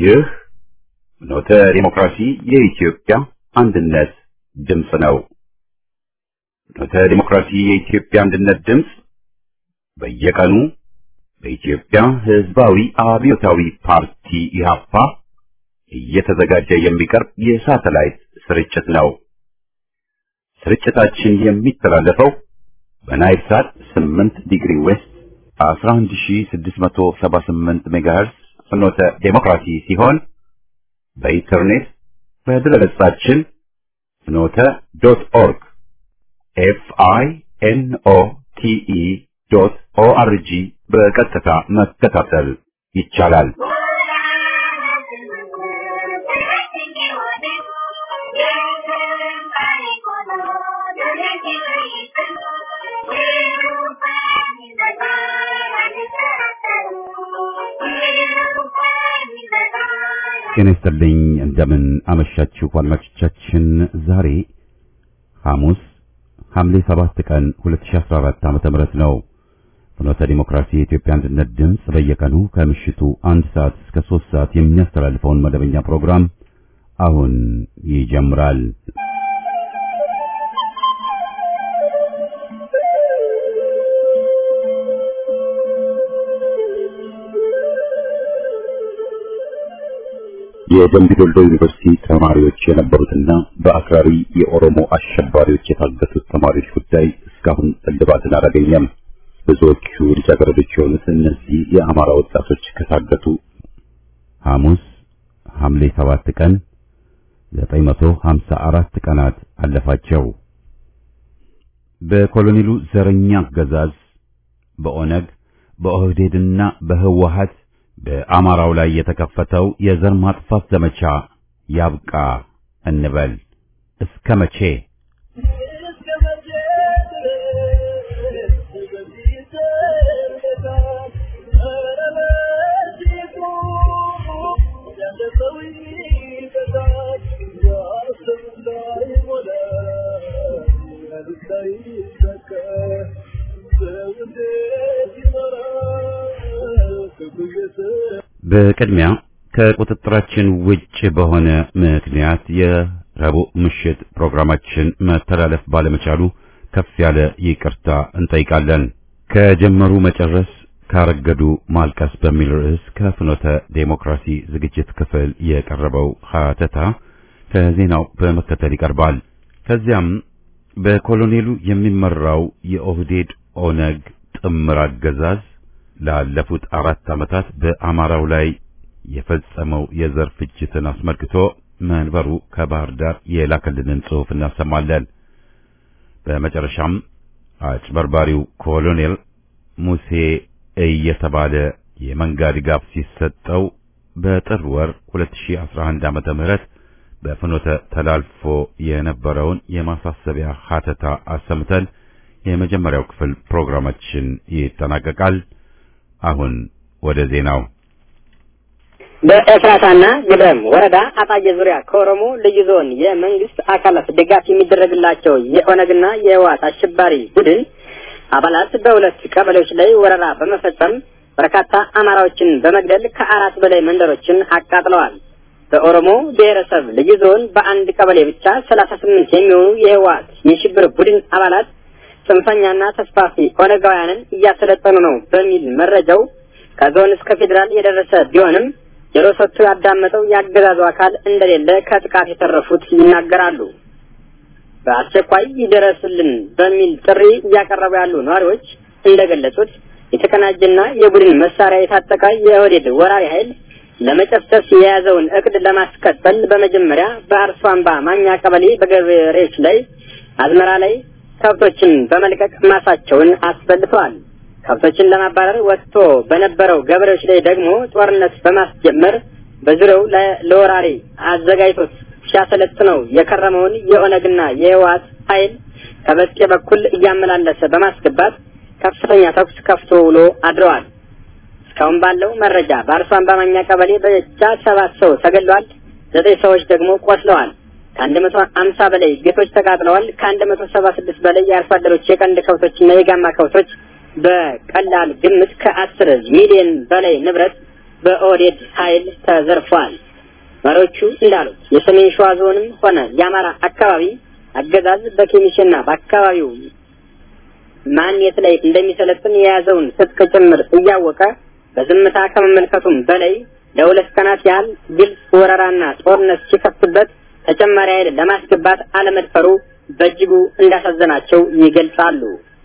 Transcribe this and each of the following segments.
ይህ ፍኖተ ዲሞክራሲ የኢትዮጵያ አንድነት ድምፅ ነው። ፍኖተ ዲሞክራሲ የኢትዮጵያ አንድነት ድምፅ በየቀኑ በኢትዮጵያ ሕዝባዊ አብዮታዊ ፓርቲ ኢህአፓ እየተዘጋጀ የሚቀርብ የሳተላይት ስርጭት ነው። ስርጭታችን የሚተላለፈው በናይል ሳት 8 ዲግሪ ዌስት 11678 ሜጋሄርስ ፍኖተ ዴሞክራሲ ሲሆን በኢንተርኔት በድረገጻችን ፍኖተ ዶት ኦርግ ኤፍ አይ ኤን ኦ ቲ ኢ ዶት ኦ አር ጂ በቀጥታ መከታተል ይቻላል። ጤና ይስጥልኝ። እንደምን አመሻችሁ አድማጮቻችን። ዛሬ ሐሙስ ሐምሌ 7 ቀን 2014 ዓመተ ምህረት ነው። ፍኖተ ዲሞክራሲ የኢትዮጵያ አንድነት ድምፅ በየቀኑ ከምሽቱ አንድ ሰዓት እስከ 3 ሰዓት የሚያስተላልፈውን መደበኛ ፕሮግራም አሁን ይጀምራል። የደምቢ ዶልዶ ዩኒቨርሲቲ ተማሪዎች የነበሩትና በአክራሪ የኦሮሞ አሸባሪዎች የታገቱት ተማሪዎች ጉዳይ እስካሁን እልባትን አላገኘም። ብዙዎቹ ልጃገረዶች የሆኑት እነዚህ የአማራ ወጣቶች ከታገቱ ሐሙስ ሐምሌ 7 ቀን 954 ቀናት አለፋቸው። በኮሎኔሉ ዘረኛ አገዛዝ በኦነግ በኦህዴድና በህወሀት በአማራው ላይ የተከፈተው የዘር ማጥፋት ዘመቻ ያብቃ እንበል። እስከ መቼ? በቅድሚያ ከቁጥጥራችን ውጭ በሆነ ምክንያት የረቡዕ ምሽት ፕሮግራማችን መተላለፍ ባለመቻሉ ከፍ ያለ ይቅርታ እንጠይቃለን። ከጀመሩ መጨረስ ካረገዱ ማልቀስ በሚል ርዕስ ከፍኖተ ዴሞክራሲ ዝግጅት ክፍል የቀረበው ሀተታ ከዜናው በመከተል ይቀርባል። ከዚያም በኮሎኔሉ የሚመራው የኦህዴድ ኦነግ ጥምር አገዛዝ ላለፉት አራት ዓመታት በአማራው ላይ የፈጸመው የዘር ፍጅትን አስመልክቶ መንበሩ ከባህር ዳር የላከልንን ጽሑፍ እናሰማለን። በመጨረሻም አጭበርባሪው ኮሎኔል ሙሴ እየተባለ የመንጋ ድጋፍ ሲሰጠው በጥር ወር 2011 ዓመተ ምህረት በፍኖተ ተላልፎ የነበረውን የማሳሰቢያ ሀተታ አሰምተን የመጀመሪያው ክፍል ፕሮግራማችን ይጠናቀቃል። አሁን ወደ ዜናው። በኤፍራታና ግደም ወረዳ አጣዬ ዙሪያ ከኦሮሞ ልዩ ዞን የመንግስት አካላት ድጋፍ የሚደረግላቸው የኦነግና የህወሓት አሸባሪ ቡድን አባላት በሁለት ቀበሌዎች ላይ ወረራ በመፈጸም በርካታ አማራዎችን በመግደል ከአራት በላይ መንደሮችን አቃጥለዋል። በኦሮሞ ብሔረሰብ ልዩ ዞን በአንድ ቀበሌ ብቻ ሰላሳ ስምንት የሚሆኑ የህወሓት የሽብር ቡድን አባላት ጽንፈኛና ተስፋፊ ኦነጋውያንን እያሰለጠኑ ነው በሚል መረጃው ከዞን እስከ ፌዴራል የደረሰ ቢሆንም ጆሮ ሰጥቶ ያዳመጠው የአገዛዙ አካል እንደሌለ ከጥቃት የተረፉት ይናገራሉ። በአስቸኳይ ይደረስልን በሚል ጥሪ እያቀረቡ ያሉ ነዋሪዎች እንደገለጹት የተቀናጀና የቡድን መሳሪያ የታጠቀ የኦህዴድ ወራሪ ኃይል ለመጨፍጨፍ የያዘውን እቅድ ለማስቀጠል በመጀመሪያ በአርሶ አምባ ማኛ ቀበሌ በገበሬዎች ላይ አዝመራ ላይ ከብቶችን በመልቀቅ ማሳቸውን አስበልተዋል። ከብቶችን ለማባረር ወጥቶ በነበረው ገበሬዎች ላይ ደግሞ ጦርነት በማስጀመር በዙሪያው ለወራሪ አዘጋጅቶት ሲያሰለጥነው የከረመውን የኦነግና የህወሓት ኃይል ከበስቄ በኩል እያመላለሰ በማስገባት ከፍተኛ ተኩስ ከፍቶ ውሎ አድረዋል። እስካሁን ባለው መረጃ በአርሶ አምባማኛ ቀበሌ ብቻ ሰባት ሰው ተገድለዋል። ዘጠኝ ሰዎች ደግሞ ቆስለዋል። ከአንድ መቶ አምሳ በላይ ቤቶች ተቃጥለዋል። ከአንድ መቶ ሰባ ስድስት በላይ የአርሶ አደሮች የቀንድ ከብቶችና የጋማ ከብቶች በቀላል ግምት ከአስር ሚሊዮን በላይ ንብረት በኦህዴድ ኃይል ተዘርፏል። መሪዎቹ እንዳሉት የሰሜን ሸዋ ዞንም ሆነ የአማራ አካባቢ አገዛዝ በኬሚሽና በአካባቢው ማን የት ላይ እንደሚሰለጥን የያዘውን ትጥቅ ጭምር እያወቀ በዝምታ ከመመልከቱም በላይ ለሁለት ቀናት ያህል ግልጽ ወረራና ጦርነት ሲከፍትበት ተጨማሪ ኃይል ለማስገባት አለመድፈሩ በእጅጉ እንዳሳዘናቸው ይገልጻሉ።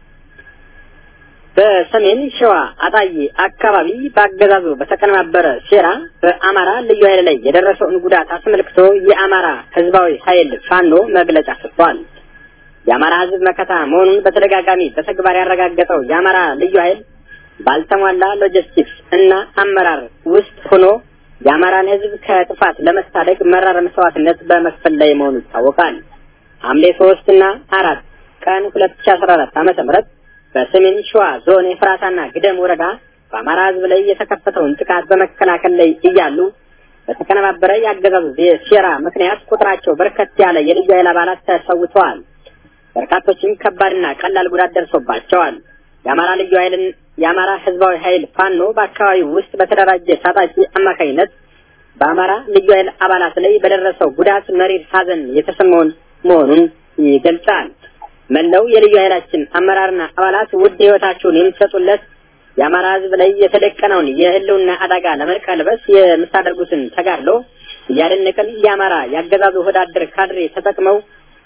በሰሜን ሸዋ አጣዬ አካባቢ በአገዛዙ በተቀነባበረ ሴራ በአማራ ልዩ ኃይል ላይ የደረሰውን ጉዳት አስመልክቶ የአማራ ህዝባዊ ኃይል ፋኖ መግለጫ ሰጥቷል። የአማራ ህዝብ መከታ መሆኑን በተደጋጋሚ በተግባር ያረጋገጠው የአማራ ልዩ ኃይል ባልተሟላ ሎጂስቲክስ እና አመራር ውስጥ ሆኖ የአማራን ህዝብ ከጥፋት ለመታደግ መራር መስዋዕትነት በመክፈል ላይ መሆኑ ይታወቃል። ሐምሌ ሶስት እና አራት ቀን ሁለት ሺ አስራ አራት ዓመተ ምህረት በሰሜን ሸዋ ዞን የፍራታና ግደም ወረዳ በአማራ ህዝብ ላይ የተከፈተውን ጥቃት በመከላከል ላይ እያሉ በተቀነባበረ የአገዛዙ ሴራ ምክንያት ቁጥራቸው በርከት ያለ የልዩ ኃይል አባላት ተሰውተዋል። በርካቶችም ከባድና ቀላል ጉዳት ደርሶባቸዋል። የአማራ ልዩ ኃይልን የአማራ ህዝባዊ ኃይል ፋኖ በአካባቢው ውስጥ በተደራጀ ታጣቂ አማካኝነት በአማራ ልዩ ኃይል አባላት ላይ በደረሰው ጉዳት መሪር ሐዘን የተሰማውን መሆኑን ይገልጻል። መላው የልዩ ኃይላችን አመራርና አባላት ውድ ህይወታቸውን የምትሰጡለት የአማራ ህዝብ ላይ የተደቀነውን የህልውና አደጋ ለመቀልበስ የምታደርጉትን ተጋድሎ እያደነቅን የአማራ ያገዛዙ ወዳደር ካድሬ ተጠቅመው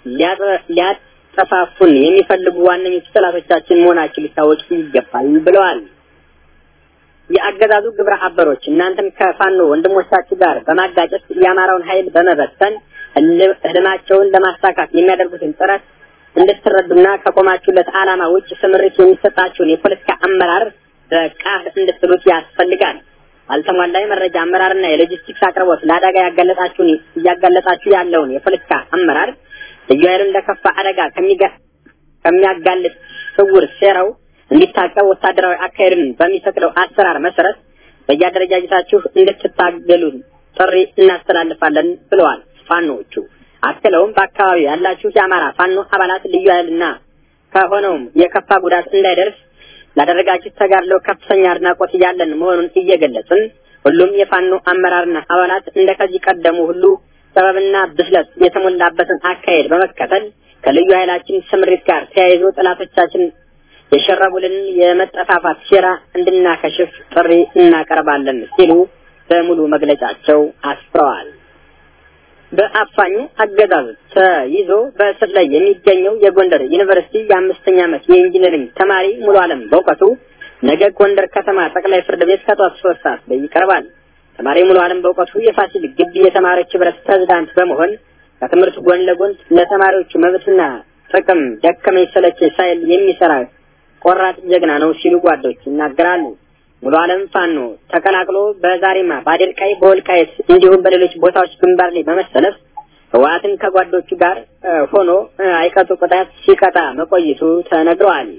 ሊያጠፋፉን የሚፈልጉ ዋነኞቹ ጠላቶቻችን መሆናቸው ሊታወቅ ይገባል ብለዋል። የአገዛዙ ግብረ አበሮች እናንተን ከፋኖ ወንድሞቻችሁ ጋር በማጋጨት የአማራውን ኃይል በመበተን ህልማቸውን ለማሳካት የሚያደርጉትን ጥረት እንድትረዱና ከቆማችሁለት ዓላማ ውጭ ስምሪት የሚሰጣችሁን የፖለቲካ አመራር በቃል እንድትሉት ያስፈልጋል። አልተሟላ የመረጃ አመራርና የሎጂስቲክስ አቅርቦት ለአደጋ ያጋለጣችሁን እያጋለጣችሁ ያለውን የፖለቲካ አመራር ልዩ ኃይሉን ለከፋ አደጋ ከሚያጋልጥ ስውር ሴራው እንዲታቀብ ወታደራዊ አካሄድን በሚፈቅደው አሰራር መሰረት በየአደረጃጀታችሁ እንድትታገሉ ጥሪ እናስተላልፋለን ብለዋል ፋኖዎቹ። አክለውም በአካባቢው ያላችሁ የአማራ ፋኖ አባላት ልዩ ኃይልና ከሆነውም የከፋ ጉዳት እንዳይደርስ ላደረጋችሁ ተጋድሎ ከፍተኛ አድናቆት ያለን መሆኑን እየገለጽን ሁሉም የፋኖ አመራርና አባላት እንደ ከዚህ ቀደሙ ሁሉ ጥበብና ብስለት የተሞላበትን አካሄድ በመከተል ከልዩ ኃይላችን ስምሪት ጋር ተያይዞ ጠላቶቻችን የሸረቡልን የመጠፋፋት ሴራ እንድናከሽፍ ጥሪ እናቀርባለን ሲሉ በሙሉ መግለጫቸው አስፍረዋል። በአፋኙ አገዛዝ ተይዞ በእስር ላይ የሚገኘው የጎንደር ዩኒቨርሲቲ የአምስተኛ ዓመት የኢንጂነሪንግ ተማሪ ሙሉ አለም በእውቀቱ ነገ ጎንደር ከተማ ጠቅላይ ፍርድ ቤት ከጧት ሶስት ሰዓት ላይ ይቀርባል። ተማሪ ሙሉ አለም በእውቀቱ የፋሲል ግቢ የተማሪዎች ህብረት ፕሬዝዳንት በመሆን ከትምህርት ጎን ለጎን ለተማሪዎቹ መብትና ጥቅም ደከመኝ ሰለቸኝ ሳይል የሚሰራ ቆራጥ ጀግና ነው ሲሉ ጓዶች ይናገራሉ። ሙሉ አለም ፋኖ ተቀላቅሎ በዛሬማ በአዴርቃይ በወልቃየት እንዲሁም በሌሎች ቦታዎች ግንባር ላይ በመሰለፍ ህወሓትን ከጓዶቹ ጋር ሆኖ አይቀጡ ቅጣት ሲቀጣ መቆይቱ ተነግረዋል።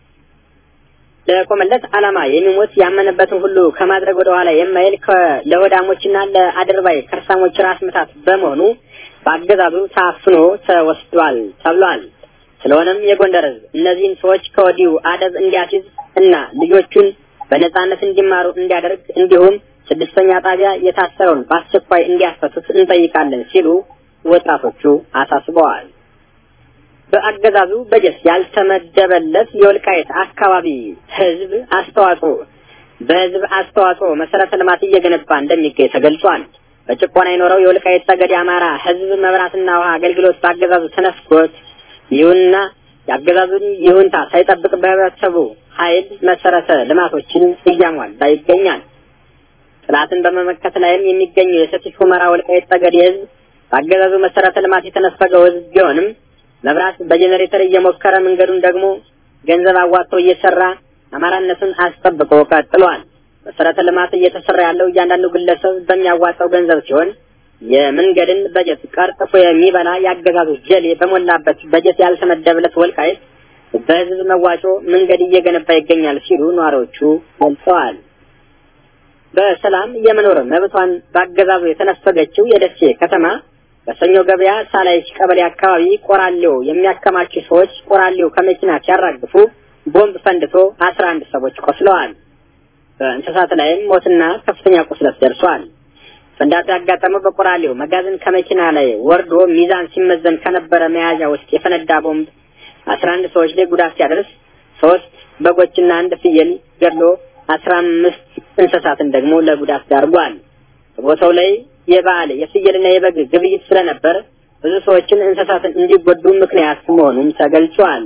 ለቆመለት ዓላማ የሚሞት ያመነበትን ሁሉ ከማድረግ ወደ ኋላ የማይል ለወዳሞችና ለአድርባይ ከርሳሞች ራስ ምታት በመሆኑ በአገዛዙ ታፍኖ ተወስዷል ተብሏል። ስለሆነም የጎንደር ህዝብ እነዚህን ሰዎች ከወዲሁ አደብ እንዲያስይዝ እና ልጆቹን በነጻነት እንዲማሩ እንዲያደርግ እንዲሁም ስድስተኛ ጣቢያ የታሰረውን በአስቸኳይ እንዲያስፈቱት እንጠይቃለን ሲሉ ወጣቶቹ አሳስበዋል። በአገዛዙ በጀት ያልተመደበለት የወልቃይት አካባቢ ህዝብ አስተዋጽኦ በህዝብ አስተዋጽኦ መሰረተ ልማት እየገነባ እንደሚገኝ ተገልጿል። በጭቆና የኖረው የወልቃይት ጠገዴ አማራ ህዝብ መብራትና ውሃ አገልግሎት በአገዛዙ ተነፍጎት ይሁንና የአገዛዙን ይሁንታ ሳይጠብቅ በህብረተሰቡ ኃይል መሰረተ ልማቶችን እያሟላ ይገኛል። ጥላትን በመመከት ላይም የሚገኘው የሰቲት ሁመራ ወልቃይት ጠገዴ ህዝብ በአገዛዙ መሰረተ ልማት የተነፈገው ህዝብ ቢሆንም መብራት በጄኔሬተር እየሞከረ መንገዱን ደግሞ ገንዘብ አዋጥቶ እየሰራ አማራነቱን አስጠብቆ ቀጥሏል። መሰረተ ልማት እየተሰራ ያለው እያንዳንዱ ግለሰብ በሚያዋጣው ገንዘብ ሲሆን የመንገድን በጀት ቀርጥፎ የሚበላ የአገዛዙ ጀሌ በሞላበት በጀት ያልተመደበለት ወልቃይት በህዝብ መዋጮ መንገድ እየገነባ ይገኛል ሲሉ ነዋሪዎቹ ገልጸዋል። በሰላም የመኖር መብቷን በአገዛዙ የተነፈገችው የደሴ ከተማ በሰኞ ገበያ ሳላይች ቀበሌ አካባቢ ቆራሌው የሚያከማቹ ሰዎች ቆራሌው ከመኪና ሲያራግፉ ቦምብ ፈንድቶ አስራ አንድ ሰዎች ቆስለዋል። በእንስሳት ላይም ሞትና ከፍተኛ ቁስለት ደርሷል። ፍንዳታው ያጋጠመው በቆራሌው መጋዘን ከመኪና ላይ ወርዶ ሚዛን ሲመዘን ከነበረ መያዣ ውስጥ የፈነዳ ቦምብ አስራ አንድ ሰዎች ላይ ጉዳት ሲያደርስ ሶስት በጎችና አንድ ፍየል ገድሎ አስራ አምስት እንስሳትን ደግሞ ለጉዳት ዳርጓል። በቦታው ላይ የበዓል የፍየልና የበግ ግብይት ስለነበር ብዙ ሰዎችን እንስሳትን እንዲጎዱ ምክንያት መሆኑም ተገልጿል።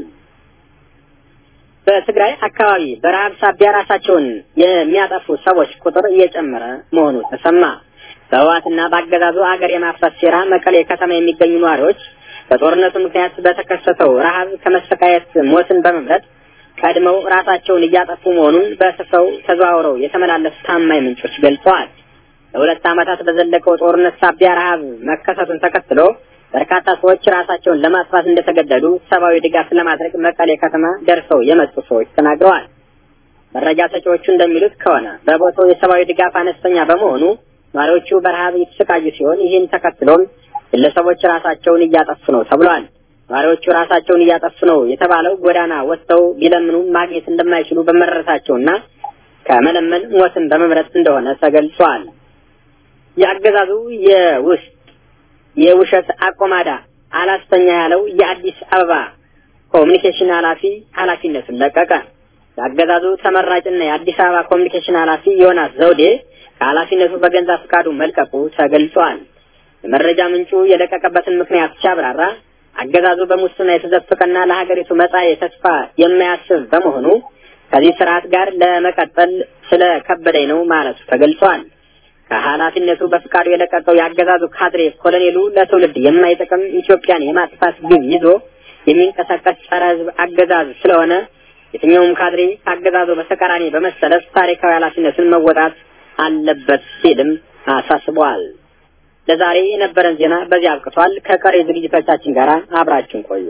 በትግራይ አካባቢ በረሃብ ሳቢያ ራሳቸውን የሚያጠፉ ሰዎች ቁጥር እየጨመረ መሆኑ ተሰማ። በህወሓትና በአገዛዙ አገር የማፍረስ ሴራ መቀሌ ከተማ የሚገኙ ነዋሪዎች በጦርነቱ ምክንያት በተከሰተው ረሃብ ከመሰቃየት ሞትን በመምረጥ ቀድመው ራሳቸውን እያጠፉ መሆኑን በስፍራው ተዘዋውረው የተመላለሱ ታማኝ ምንጮች ገልጸዋል። ለሁለት ዓመታት በዘለቀው ጦርነት ሳቢያ ረሃብ መከሰቱን ተከትሎ በርካታ ሰዎች ራሳቸውን ለማጥፋት እንደተገደዱ ሰብአዊ ድጋፍ ለማድረግ መቀሌ ከተማ ደርሰው የመጡ ሰዎች ተናግረዋል። መረጃ ሰጪዎቹ እንደሚሉት ከሆነ በቦታው የሰብአዊ ድጋፍ አነስተኛ በመሆኑ ነዋሪዎቹ በረሃብ እየተሰቃዩ ሲሆን ይህን ተከትሎም ግለሰቦች ራሳቸውን እያጠፉ ነው ተብሏል። ነዋሪዎቹ ራሳቸውን እያጠፉ ነው የተባለው ጎዳና ወጥተው ቢለምኑ ማግኘት እንደማይችሉ በመረዳታቸውና ከመለመን ሞትን በመምረጥ እንደሆነ ተገልጿል። የአገዛዙ የውስጥ የውሸት አቆማዳ አላስተኛ ያለው የአዲስ አበባ ኮሚኒኬሽን ኃላፊ ኃላፊነቱን ለቀቀ። የአገዛዙ ተመራጭና የአዲስ አበባ ኮሚኒኬሽን ኃላፊ ዮናስ ዘውዴ ከኃላፊነቱ በገንዛ ፈቃዱ መልቀቁ ተገልጿል። የመረጃ ምንጩ የለቀቀበትን ምክንያት ሲያብራራ አገዛዙ በሙስና የተዘፈቀና ለሀገሪቱ መጻኤ ተስፋ የማያስብ በመሆኑ ከዚህ ስርዓት ጋር ለመቀጠል ስለከበደኝ ነው ማለቱ ተገልጿል። ከኃላፊነቱ በፍቃዱ የለቀቀው የአገዛዙ ካድሬ ኮሎኔሉ ለትውልድ የማይጠቅም ኢትዮጵያን የማጥፋት ግብ ይዞ የሚንቀሳቀስ ጸረ ሕዝብ አገዛዝ ስለሆነ የትኛውም ካድሬ ከአገዛዙ በተቃራኒ በመሰለፍ ታሪካዊ ኃላፊነቱን መወጣት አለበት ሲልም አሳስበዋል። ለዛሬ የነበረን ዜና በዚህ አብቅቷል። ከቀሪ ዝግጅቶቻችን ጋር አብራችሁን ቆዩ።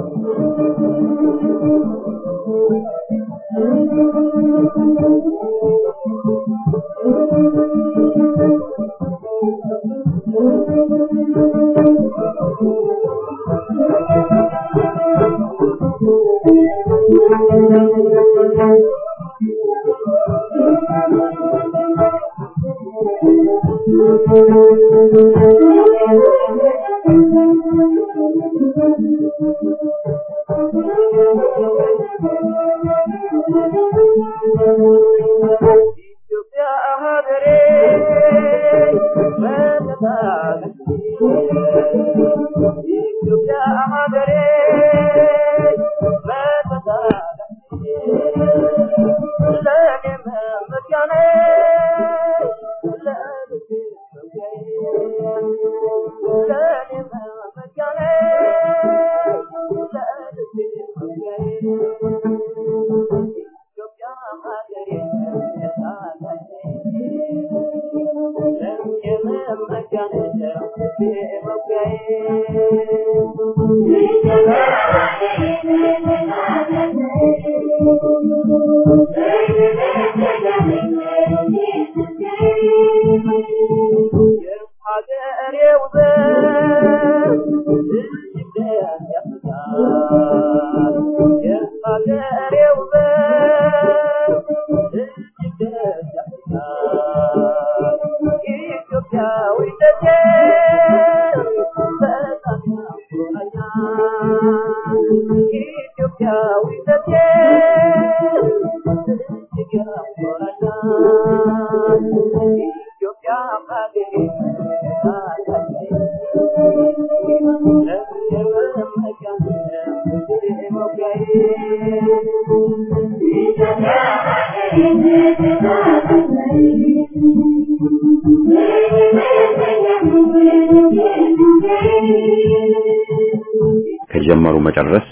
ከጀመሩ መጨረስ፣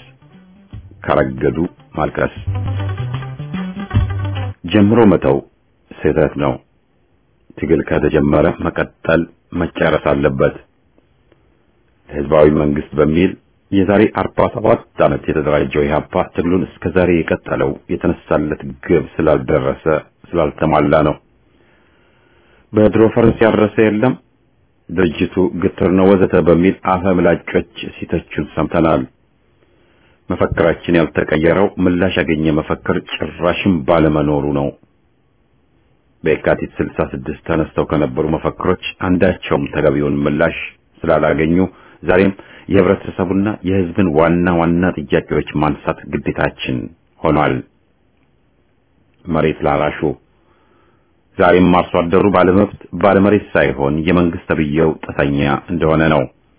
ካረገዱ ማልቀስ። ጀምሮ መተው ስህተት ነው። ትግል ከተጀመረ መቀጠል መጨረስ አለበት። ህዝባዊ መንግስት በሚል የዛሬ 47 ዓመት የተደራጀው ኢህአፓ ትግሉን እስከ ዛሬ የቀጠለው የተነሳለት ግብ ስላልደረሰ ስላልተሟላ ነው። በድሮ ፈረስ ያረሰ የለም ድርጅቱ ግትር ነው ወዘተ በሚል አፈ ምላጮች ሲተቹን ሰምተናል። መፈክራችን ያልተቀየረው ምላሽ ያገኘ መፈክር ጭራሽም ባለመኖሩ ነው። በየካቲት 66 ተነስተው ከነበሩ መፈክሮች አንዳቸውም ተገቢውን ምላሽ ስላላገኙ ዛሬም የህብረተሰቡና የህዝብን ዋና ዋና ጥያቄዎች ማንሳት ግዴታችን ሆኗል። መሬት ላራሹ ዛሬም አርሶ አደሩ ባለመብት ባለመሬት ሳይሆን የመንግስት ተብዬው ጥሰኛ እንደሆነ ነው።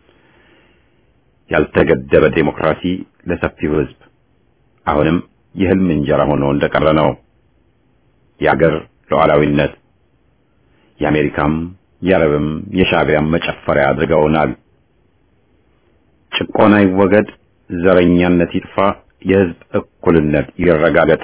ያልተገደበ ዴሞክራሲ ለሰፊው ህዝብ አሁንም የህልም እንጀራ ሆኖ እንደቀረ ነው። የአገር ሉዓላዊነት የአሜሪካም የአረብም የሻዕቢያም መጨፈሪያ አድርገውናል። ጭቆና ይወገድ፣ ዘረኛነት ይጥፋ፣ የህዝብ እኩልነት ይረጋገጥ።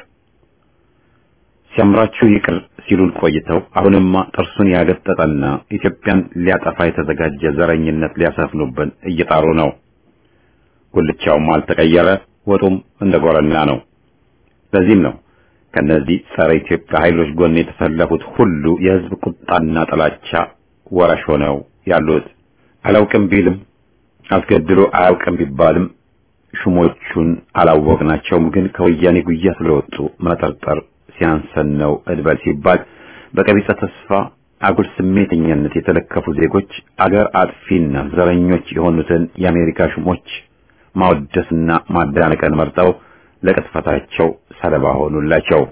ሲያምራችሁ ይቅር ሲሉን ቆይተው አሁንማ ጥርሱን ያገጠጠና ኢትዮጵያን ሊያጠፋ የተዘጋጀ ዘረኝነት ሊያሰፍኑብን እየጣሩ ነው። ጉልቻውም አልተቀየረ፣ ወጡም እንደ ጎረና ነው። ለዚህም ነው ከነዚህ ጸረ ኢትዮጵያ ኃይሎች ጎን የተሰለፉት ሁሉ የህዝብ ቁጣና ጥላቻ ወራሽ ሆነው ያሉት። አላውቅም ቢልም አስገድሎ አያውቅም ቢባልም ሹሞቹን አላወቅናቸውም፣ ግን ከወያኔ ጉያ ስለወጡ መጠርጠር ሲያንሰን ነው እድበል ሲባል በቀቢጸ ተስፋ አጉል ስሜተኛነት የተለከፉ ዜጎች አገር አጥፊና ዘረኞች የሆኑትን የአሜሪካ ሹሞች ማወደስና ማዳነቅን መርጠው ለቅጥፈታቸው ሰለባ ሆኑላቸው።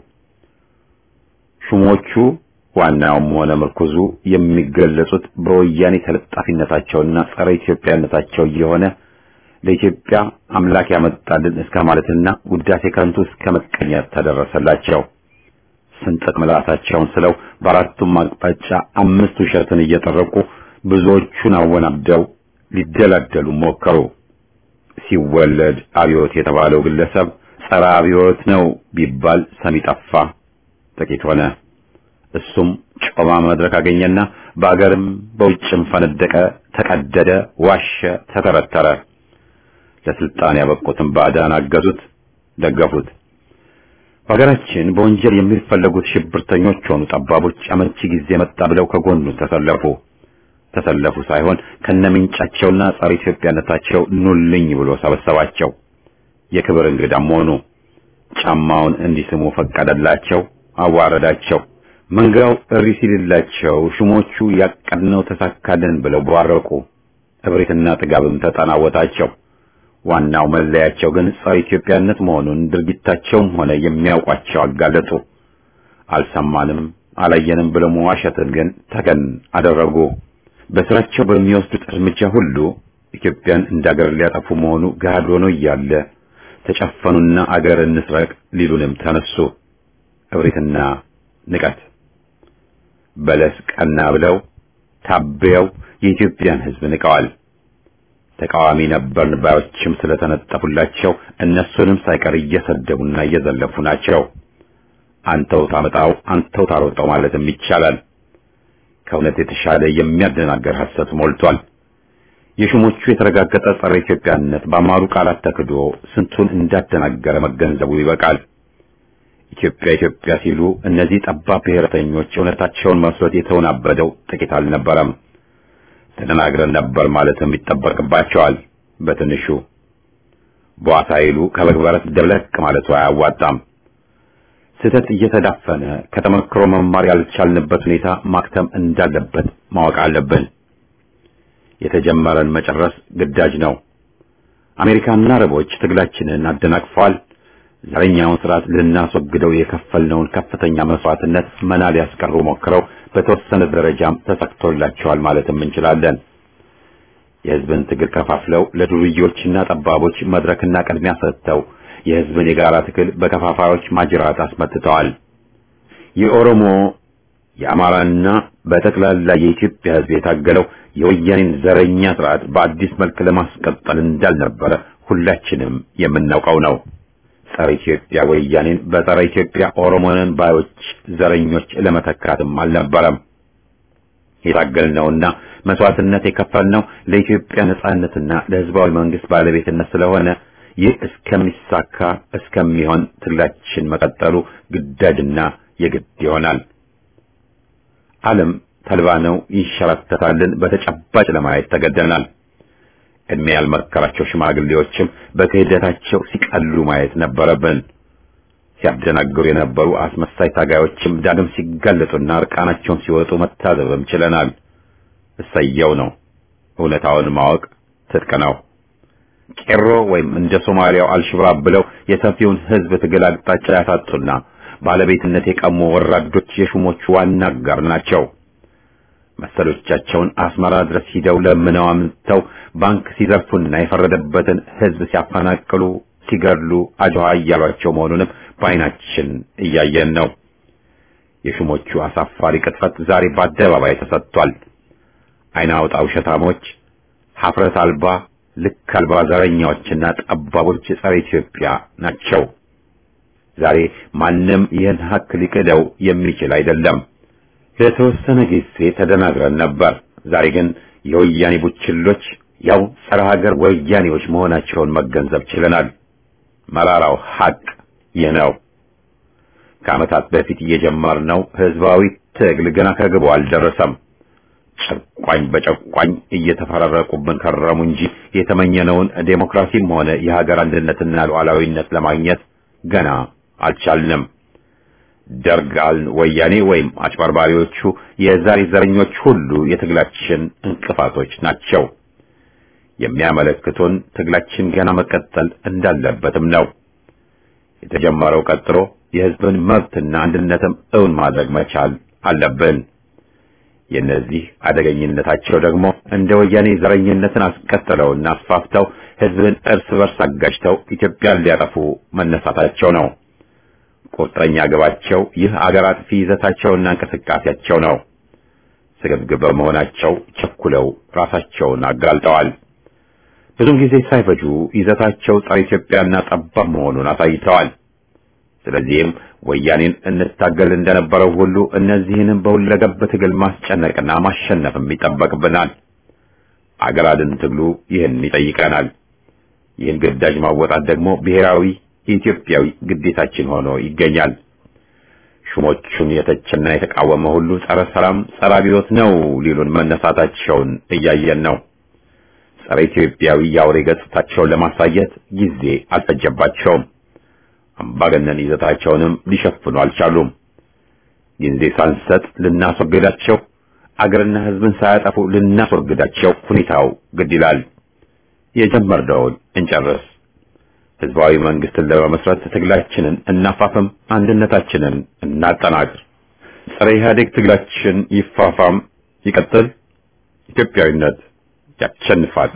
ሹሞቹ ዋናውም ሆነ ምርኩዙ የሚገለጹት በወያኔ ተለጣፊነታቸውና ጸረ ኢትዮጵያነታቸው እየሆነ ለኢትዮጵያ አምላክ ያመጣልን እስከ ማለትና ውዳሴ ከንቱ እስከ መቀኘት ተደረሰላቸው። ስንጥቅ ምላሳቸውን ስለው በአራቱም አቅጣጫ አምስት ውሸትን እየጠረቁ ብዙዎቹን አወናብደው ሊደላደሉ ሞከሩ። ሲወለድ አብዮት የተባለው ግለሰብ ጸረ አብዮት ነው ቢባል ሰሚ ጠፋ፣ ጥቂት ሆነ። እሱም ጮማ መድረክ አገኘና በአገርም በውጭም ፈነደቀ፣ ተቀደደ፣ ዋሸ፣ ተተረተረ። ለስልጣን ያበቁትን ባዕዳን አገዙት፣ ደገፉት። በሀገራችን በወንጀል የሚፈለጉት ሽብርተኞች ሆኑ ጠባቦች አመቺ ጊዜ መጣ ብለው ከጎኑ ተሰለፉ። ተሰለፉ ሳይሆን ከነምንጫቸውና ጸረ ኢትዮጵያነታቸው ኑልኝ ብሎ ሰበሰባቸው። የክብር እንግዳም ሆኑ። ጫማውን እንዲስሙ ፈቀደላቸው፣ አዋረዳቸው። መንጋው እሪ ሲልላቸው ሹሞቹ ያቀድነው ተሳካልን ብለው ቧረቁ። እብሪትና ጥጋብም ተጠናወታቸው። ዋናው መለያቸው ግን ጸረ ኢትዮጵያነት መሆኑን ድርጊታቸውም ሆነ የሚያውቋቸው አጋለጡ። አልሰማንም አላየንም ብለው መዋሸትን ግን ተገን አደረጉ። በስራቸው በሚወስዱት እርምጃ ሁሉ ኢትዮጵያን እንዳገር ሊያጠፉ መሆኑ ገሃድ ሆኖ እያለ ተጨፈኑና አገር እንስረቅ ሊሉንም ተነሱ። እብሪትና ንቀት በለስ ቀና ብለው ታበየው የኢትዮጵያን ሕዝብ ንቀዋል። ተቃዋሚ ነበርን ባዮችም ስለተነጠፉላቸው እነሱንም ሳይቀር እየሰደቡና እየዘለፉ ናቸው። አንተው ታመጣው አንተው ታሮጠው ማለትም ይቻላል። ከእውነት የተሻለ የሚያደናገር ሐሰት ሞልቷል። የሹሞቹ የተረጋገጠ ጸረ ኢትዮጵያነት በአማሩ ቃላት ተክዶ ስንቱን እንዳደናገረ መገንዘቡ ይበቃል። ኢትዮጵያ ኢትዮጵያ ሲሉ እነዚህ ጠባብ ብሔረተኞች እውነታቸውን መስሎት የተወናበደው ጥቂት አልነበረም። ተደናግረን ነበር ማለትም ይጠበቅባቸዋል። በትንሹ በዋሳ ይሉ ከበግበረት ደብለቅ ማለቱ አያዋጣም። ስህተት እየተዳፈነ ከተመክሮ መማር ያልቻልንበት ሁኔታ ማክተም እንዳለበት ማወቅ አለብን። የተጀመረን መጨረስ ግዳጅ ነው። አሜሪካና አረቦች ትግላችንን አደናቅፈዋል። ዘረኛውን ስርዓት ልናስወግደው የከፈልነውን ከፍተኛ መስዋዕትነት መና ሊያስቀሩ ሞክረው በተወሰነ ደረጃም ተሳክቶላቸዋል ማለትም እንችላለን። የሕዝብን ትግል ከፋፍለው ለዱርዬዎችና ጠባቦች መድረክና ቅድሚያ ሰጥተው የሕዝብን የጋራ ትግል በከፋፋዮች ማጅራት አስመትተዋል። የኦሮሞ የአማራና በጠቅላላ የኢትዮጵያ ሕዝብ የታገለው የወያኔን ዘረኛ ስርዓት በአዲስ መልክ ለማስቀጠል እንዳልነበረ ሁላችንም የምናውቀው ነው። ጸረ ኢትዮጵያ ወያኔን በጸረ ኢትዮጵያ ኦሮሞንን ባዮች ዘረኞች ለመተካትም አልነበረም። የታገልነውና መስዋዕትነት የከፈልነው ለኢትዮጵያ ነጻነትና ለሕዝባዊ መንግስት ባለቤትነት ስለሆነ ይህ እስከሚሳካ እስከሚሆን ትግላችን መቀጠሉ ግዳጅና የግድ ይሆናል። ዓለም ተልባ ነው ይንሸራተታልን በተጨባጭ ለማየት ተገደናል። እድሜ ያልመከራቸው ሽማግሌዎችም በክህደታቸው ሲቀሉ ማየት ነበረብን። ሲያደናግሩ የነበሩ አስመሳይ ታጋዮችም ዳግም ሲጋለጡና እርቃናቸውን ሲወጡ መታዘብም ችለናል። እሰየው ነው። እውነታውን ማወቅ ትጥቅ ነው። ቄሮ ወይም እንደ ሶማሊያው አልሽብራብ ብለው የሰፊውን ሕዝብ ትግል አቅጣጫ ያሳጡና ባለቤትነት የቀሙ ወራዶች የሹሞቹ ዋና አጋር ናቸው። መሰሎቻቸውን አስመራ ድረስ ሂደው ለምነው አምጥተው ባንክ ሲዘርፉና የፈረደበትን ሕዝብ ሲያፈናቅሉ፣ ሲገድሉ አጅዋ እያሏቸው መሆኑንም በዓይናችን እያየን ነው። የሹሞቹ አሳፋሪ ቅጥፈት ዛሬ በአደባባይ ተሰጥቷል። ዓይን አውጣ ውሸታሞች፣ ሀፍረት አልባ ልክ አልባ ዘረኛዎችና ጠባቦች ጸረ ኢትዮጵያ ናቸው። ዛሬ ማንም ይህን ሀቅ ሊክደው የሚችል አይደለም። ለተወሰነ ጊዜ ተደናግረን ነበር። ዛሬ ግን የወያኔ ቡችሎች ያው ጸረ ሀገር ወያኔዎች መሆናቸውን መገንዘብ ችለናል። መራራው ሀቅ ይህ ነው። ከዓመታት በፊት እየጀመርነው ህዝባዊ ትግል ገና ከግቡ አልደረሰም። ጨቋኝ በጨቋኝ እየተፈራረቁብን ከረሙ እንጂ የተመኘነውን ዴሞክራሲም ሆነ የሀገር አንድነትና ሉዓላዊነት ለማግኘት ገና አልቻልንም። ደርጋል ወያኔ ወይም አጭበርባሪዎቹ የዛሬ ዘረኞች ሁሉ የትግላችን እንቅፋቶች ናቸው። የሚያመለክቱን ትግላችን ገና መቀጠል እንዳለበትም ነው። የተጀመረው ቀጥሎ የህዝብን መብትና አንድነትም እውን ማድረግ መቻል አለብን። የነዚህ አደገኝነታቸው ደግሞ እንደ ወያኔ ዘረኝነትን አስቀጥለውና አስፋፍተው ህዝብን እርስ በርስ አጋጭተው ኢትዮጵያን ሊያጠፉ መነሳታቸው ነው። ቁርጠኛ ግባቸው ይህ አገር አጥፊ ይዘታቸውና እንቅስቃሴያቸው ነው። ስግብግብ በመሆናቸው ቸኩለው ራሳቸውን አጋልጠዋል። ብዙም ጊዜ ሳይፈጁ ይዘታቸው ጸረ ኢትዮጵያና ጠባብ መሆኑን አሳይተዋል። ስለዚህም ወያኔን እንታገል እንደነበረው ሁሉ እነዚህንም በሁለገብ ትግል ማስጨነቅና ማሸነፍም ይጠበቅብናል። አገር አድን ትግሉ ይህን ይጠይቀናል። ይህን ግዳጅ ማወጣት ደግሞ ብሔራዊ የኢትዮጵያዊ ግዴታችን ሆኖ ይገኛል። ሹሞቹን የተቸና የተቃወመ ሁሉ ጸረ ሰላም፣ ጸረ አብዮት ነው ሊሉን መነሳታቸውን እያየን ነው። ጸረ ኢትዮጵያዊ የአውሬ ገጽታቸውን ለማሳየት ጊዜ አልፈጀባቸውም። አምባገነን ይዘታቸውንም ሊሸፍኑ አልቻሉም። ጊዜ ሳንሰጥ ልናስወግዳቸው፣ አገርና ሕዝብን ሳያጠፉ ልናስወግዳቸው ሁኔታው ግድ ይላል። የጀመርነውን እንጨርስ። ህዝባዊ መንግስትን ለመመስረት ትግላችንን እናፋፍም፣ አንድነታችንን እናጠናክር። ጸረ ኢህአዴግ ትግላችን ይፋፋም፣ ይቀጥል። ኢትዮጵያዊነት ያሸንፋል።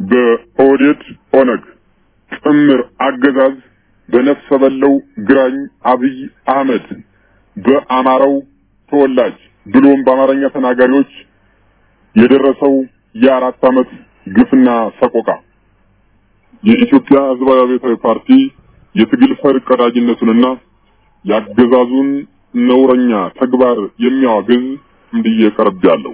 በኦህዴድ ኦነግ ጥምር አገዛዝ በነፍሰ በለው ግራኝ አብይ አህመድ በአማራው ተወላጅ ብሎም በአማርኛ ተናጋሪዎች የደረሰው የአራት ዓመት ግፍና ሰቆቃ የኢትዮጵያ ሕዝባዊ አብዮታዊ ፓርቲ የትግል ፈር ቀዳጅነቱንና ያገዛዙን ነውረኛ ተግባር የሚያወግዝ እንዲየ ቀርብ ያለው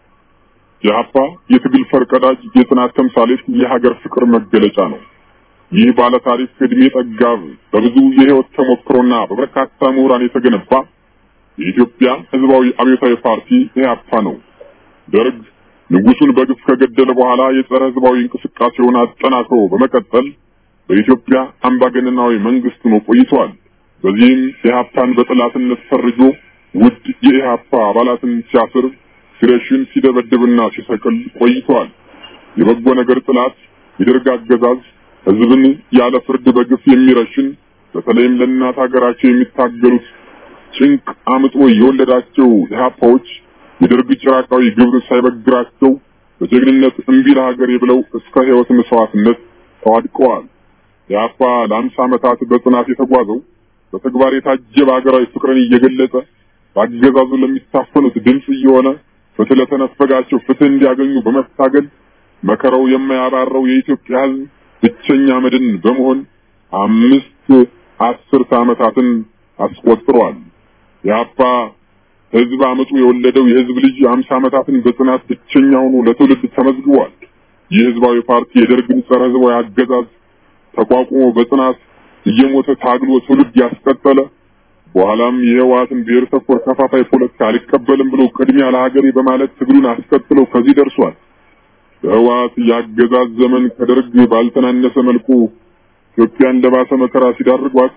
የሀፓ የትግል ፈርቀዳጅ የጽናት ተምሳሌት የሀገር ፍቅር መገለጫ ነው። ይህ ባለ ታሪክ እድሜ ጠጋብ በብዙ የህይወት ተሞክሮና በበርካታ ምሁራን የተገነባ የኢትዮጵያ ህዝባዊ አብዮታዊ ፓርቲ ኢህአፓ ነው። ደርግ ንጉሱን በግፍ ከገደለ በኋላ የጸረ ህዝባዊ እንቅስቃሴውን አጠናክሮ በመቀጠል በኢትዮጵያ አምባገነናዊ መንግስት ነው ቆይቷል። በዚህም ኢህአፓን በጠላትነት ፈርጆ ውድ የኢህአፓ አባላትን ሲያስር ሲረሽን ሲደበድብና ሲሰቅል ቆይቷል። የበጎ ነገር ጥላት የደርግ አገዛዝ ህዝብን ያለ ፍርድ በግፍ የሚረሽን በተለይም ለእናት ሀገራቸው የሚታገሉት ጭንቅ አምጦ የወለዳቸው ኢህአፓዎች የደርግ ጭራቃዊ ግብር ሳይበግራቸው በጀግንነት እምቢ ለሀገሬ ብለው እስከ ህይወት መስዋዕትነት ተዋድቀዋል። ኢህአፓ ለአምሳ ዓመታት በጽናት የተጓዘው በተግባር የታጀበ ሀገራዊ ፍቅርን እየገለጸ በአገዛዙ ለሚታፈኑት ድምፅ እየሆነ ፍትህ ለተነፈጋቸው ፍትህ እንዲያገኙ በመታገል መከራው የማያባራው የኢትዮጵያ ህዝብ ብቸኛ መድን በመሆን አምስት አስርተ ዓመታትን አስቆጥሯል። የአፓ ህዝብ አመፁ የወለደው የህዝብ ልጅ አምሳ ዓመታትን በጽናት ብቸኛ ሆኖ ለትውልድ ተመዝግቧል። ይህ ህዝባዊ ፓርቲ የደርግን ጸረ ህዝባዊ አገዛዝ ተቋቁሞ በጽናት እየሞተ ታግሎ ትውልድ ያስቀጠለ በኋላም የህወሓትን ብሔር ተኮር ከፋፋይ ፖለቲካ አልቀበልም ብሎ ቅድሚያ ለሀገሬ በማለት ትግሉን አስቀጥለው ከዚህ ደርሷል። በህወሓት የአገዛዝ ዘመን ከደርግ ባልተናነሰ መልኩ ኢትዮጵያን ለባሰ መከራ ሲዳርጓት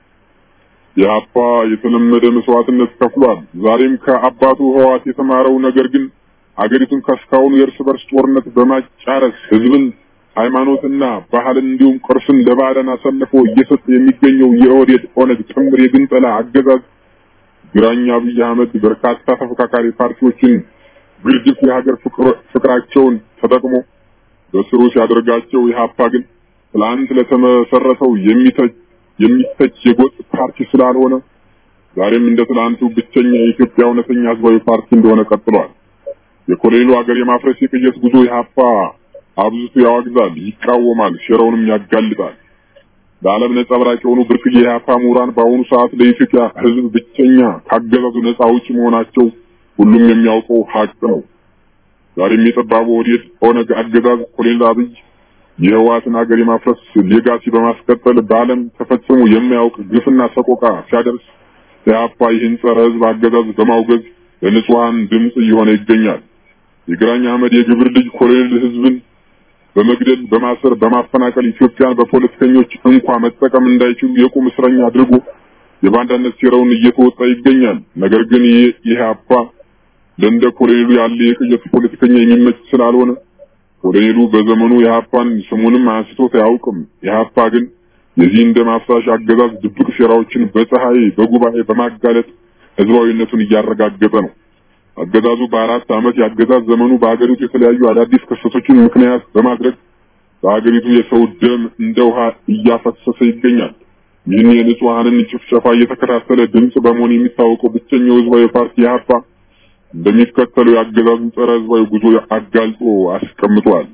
የሀፓ የተለመደ መስዋዕትነት ከፍሏል። ዛሬም ከአባቱ ህወሓት የተማረው ነገር ግን አገሪቱን ከስካሁኑ የእርስ በርስ ጦርነት በማጫረስ ህዝብን ሃይማኖትና ባህልን እንዲሁም ቅርስን ለባዕዳን አሳልፎ እየሰጠ የሚገኘው የኦህዴድ ኦነግ ጥምር የግንጠላ አገዛዝ ግራኝ አብይ አህመድ በርካታ ተፎካካሪ ፓርቲዎችን ግርድፍ የሀገር ፍቅራቸውን ተጠቅሞ በስሩ ሲያደርጋቸው ኢህአፓ ግን ትላንት ለተመሰረተው የሚተች የሚተች የጎጥ ፓርቲ ስላልሆነ ዛሬም እንደ ትላንቱ ብቸኛ የኢትዮጵያ እውነተኛ ህዝባዊ ፓርቲ እንደሆነ ቀጥሏል። የኮሎኔሉ ሀገር የማፍረስ የቅየስ ጉዞ ኢህአፓ አብዝቶ ያዋግዛል፣ ይቃወማል፣ ሸረውንም ያጋልጣል። ለዓለም ነጸብራቅ የሆኑ ብርቅዬ የኢህአፓ ምሁራን በአሁኑ ሰዓት ለኢትዮጵያ ህዝብ ብቸኛ ካገዛዙ ነጻ አውጪ መሆናቸው ሁሉም የሚያውቀው ሀቅ ነው። ዛሬም የጠባቡ ኦህዴድ ኦነግ አገዛዝ ኮሎኔል አብይ የህወሓትን ሀገር የማፍረስ ሌጋሲ በማስቀጠል በዓለም ተፈጽሞ የማያውቅ ግፍና ሰቆቃ ሲያደርስ ኢህአፓ ይህን ጸረ ህዝብ አገዛዝ በማውገዝ ለንጹሐን ድምፅ እየሆነ ይገኛል። የግራኝ አህመድ የግብር ልጅ ኮሎኔል ህዝብን በመግደል በማሰር በማፈናቀል ኢትዮጵያን በፖለቲከኞች እንኳ መጠቀም እንዳይችሉ የቁም እስረኛ አድርጎ የባንዳነት ሴራውን እየተወጣ ይገኛል። ነገር ግን ይህ ኢህአፓ ለእንደ ኮሎኔሉ ያለ የቅየት ፖለቲከኛ የሚመች ስላልሆነ ኮሎኔሉ በዘመኑ ኢህአፓን ስሙንም አንስቶት አያውቅም። ኢህአፓ ግን የዚህ እንደ ማፍሳሽ አገዛዝ ድብቅ ሴራዎችን በፀሐይ በጉባኤ በማጋለጥ ህዝባዊነቱን እያረጋገጠ ነው። አገዛዙ በአራት ዓመት የአገዛዝ ዘመኑ በሀገሪቱ የተለያዩ አዳዲስ ክስተቶችን ምክንያት በማድረግ በሀገሪቱ የሰው ደም እንደ ውሃ እያፈሰሰ ይገኛል። ይህን የንጹሐንን ጭፍጨፋ እየተከታተለ ድምፅ በመሆን የሚታወቀው ብቸኛው ህዝባዊ ፓርቲ ኢህአፓ እንደሚከተለው የአገዛዙን ጸረ ህዝባዊ ጉዞ አጋልጦ አስቀምጧል።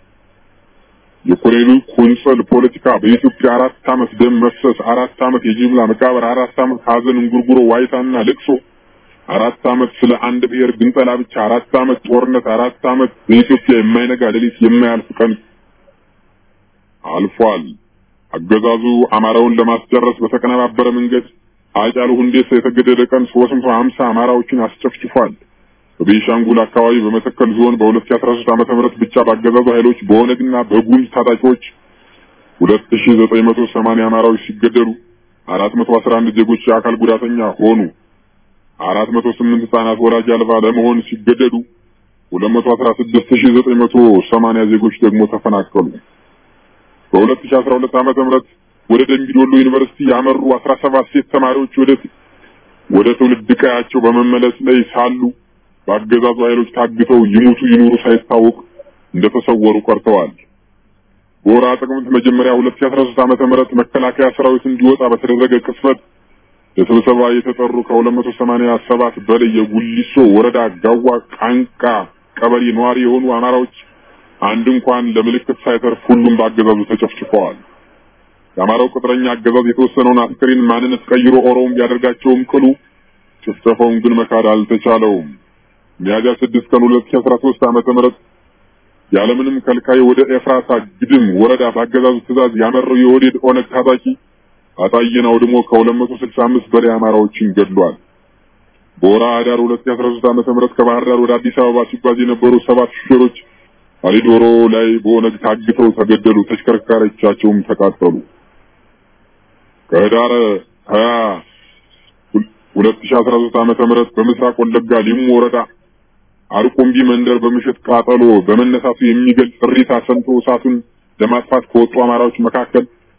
የኮሎኔሉ ቁንጽል ፖለቲካ በኢትዮጵያ አራት ዓመት ደም መፍሰስ፣ አራት ዓመት የጅምላ መቃብር፣ አራት ዓመት ሀዘን፣ እንጉርጉሮ፣ ዋይታና ልቅሶ፣ አራት ዓመት ስለ አንድ ብሔር ግንጠላ ብቻ፣ አራት ዓመት ጦርነት፣ አራት ዓመት በኢትዮጵያ የማይነጋ ሌሊት የማያልፍ ቀን አልፏል። አገዛዙ አማራውን ለማስጨረስ በተቀነባበረ መንገድ ሃጫሉ ሁንዴሳ የተገደለ ቀን 350 አማራዎችን አስጨፍጭፏል። በቤንሻንጉል አካባቢ በመተከል ዞን በ2013 ዓመተ ምህረት ብቻ ባገዛዙ ኃይሎች በኦነግና በጉምዝ ታጣቂዎች 2980 አማራዎች ሲገደሉ 411 ዜጎች የአካል ጉዳተኛ ሆኑ። 408 ህጻናት ወላጅ አልባ ለመሆን ሲገደዱ 216980 ዜጎች ደግሞ ተፈናቀሉ። በ2012 ዓመተ ምህረት ወደ ደምቢዶሎ ዩኒቨርሲቲ ያመሩ 17 ሴት ተማሪዎች ወደ ወደ ትውልድ ቀያቸው በመመለስ ላይ ሳሉ በአገዛዙ ኃይሎች ታግተው ይሙቱ ይኑሩ ሳይታወቅ እንደተሰወሩ ቀርተዋል። በወርሃ ጥቅምት መጀመሪያ 2013 ዓመተ ምህረት መከላከያ ሰራዊት እንዲወጣ በተደረገ ቅጽበት ለስብሰባ የተጠሩ ከ287 በላይ የጉሊሶ ወረዳ ጋዋ ቃንቃ ቀበሌ ነዋሪ የሆኑ አማራዎች አንድ እንኳን ለምልክት ሳይተርፍ ሁሉም በአገዛዙ ተጨፍጭፈዋል። የአማራው ቅጥረኛ አገዛዝ የተወሰነውን አስክሬን ማንነት ቀይሮ ኦሮሞ ቢያደርጋቸውም ቅሉ ጭፍጨፋውን ግን መካድ አልተቻለውም። ሚያዝያ 6 ቀን 2013 ዓመተ ምህረት ያለምንም ከልካይ ወደ ኤፍራታ ግድም ወረዳ በአገዛዙ ትእዛዝ ያመራው የኦህዴድ ኦነግ ታጣቂ አጣየን አውድሞ ከ265 በላይ አማራዎችን ገድሏል። በወርሃ ህዳር 2013 ዓመተ ምህረት ከባህር ዳር ወደ አዲስ አበባ ሲጓዝ የነበሩ ሰባት ሹፌሮች አሊዶሮ ላይ በኦነግ ታግተው ተገደሉ። ተሽከርካሪዎቻቸውም ተቃጠሉ። ከህዳር 20 2013 ዓመተ ምህረት በምስራቅ ወለጋ ሊሙ ወረዳ አርቆምቢ መንደር በምሽት ቃጠሎ በመነሳቱ የሚገልጽ እሪታ ሰምቶ እሳቱን ለማጥፋት ከወጡ አማራዎች መካከል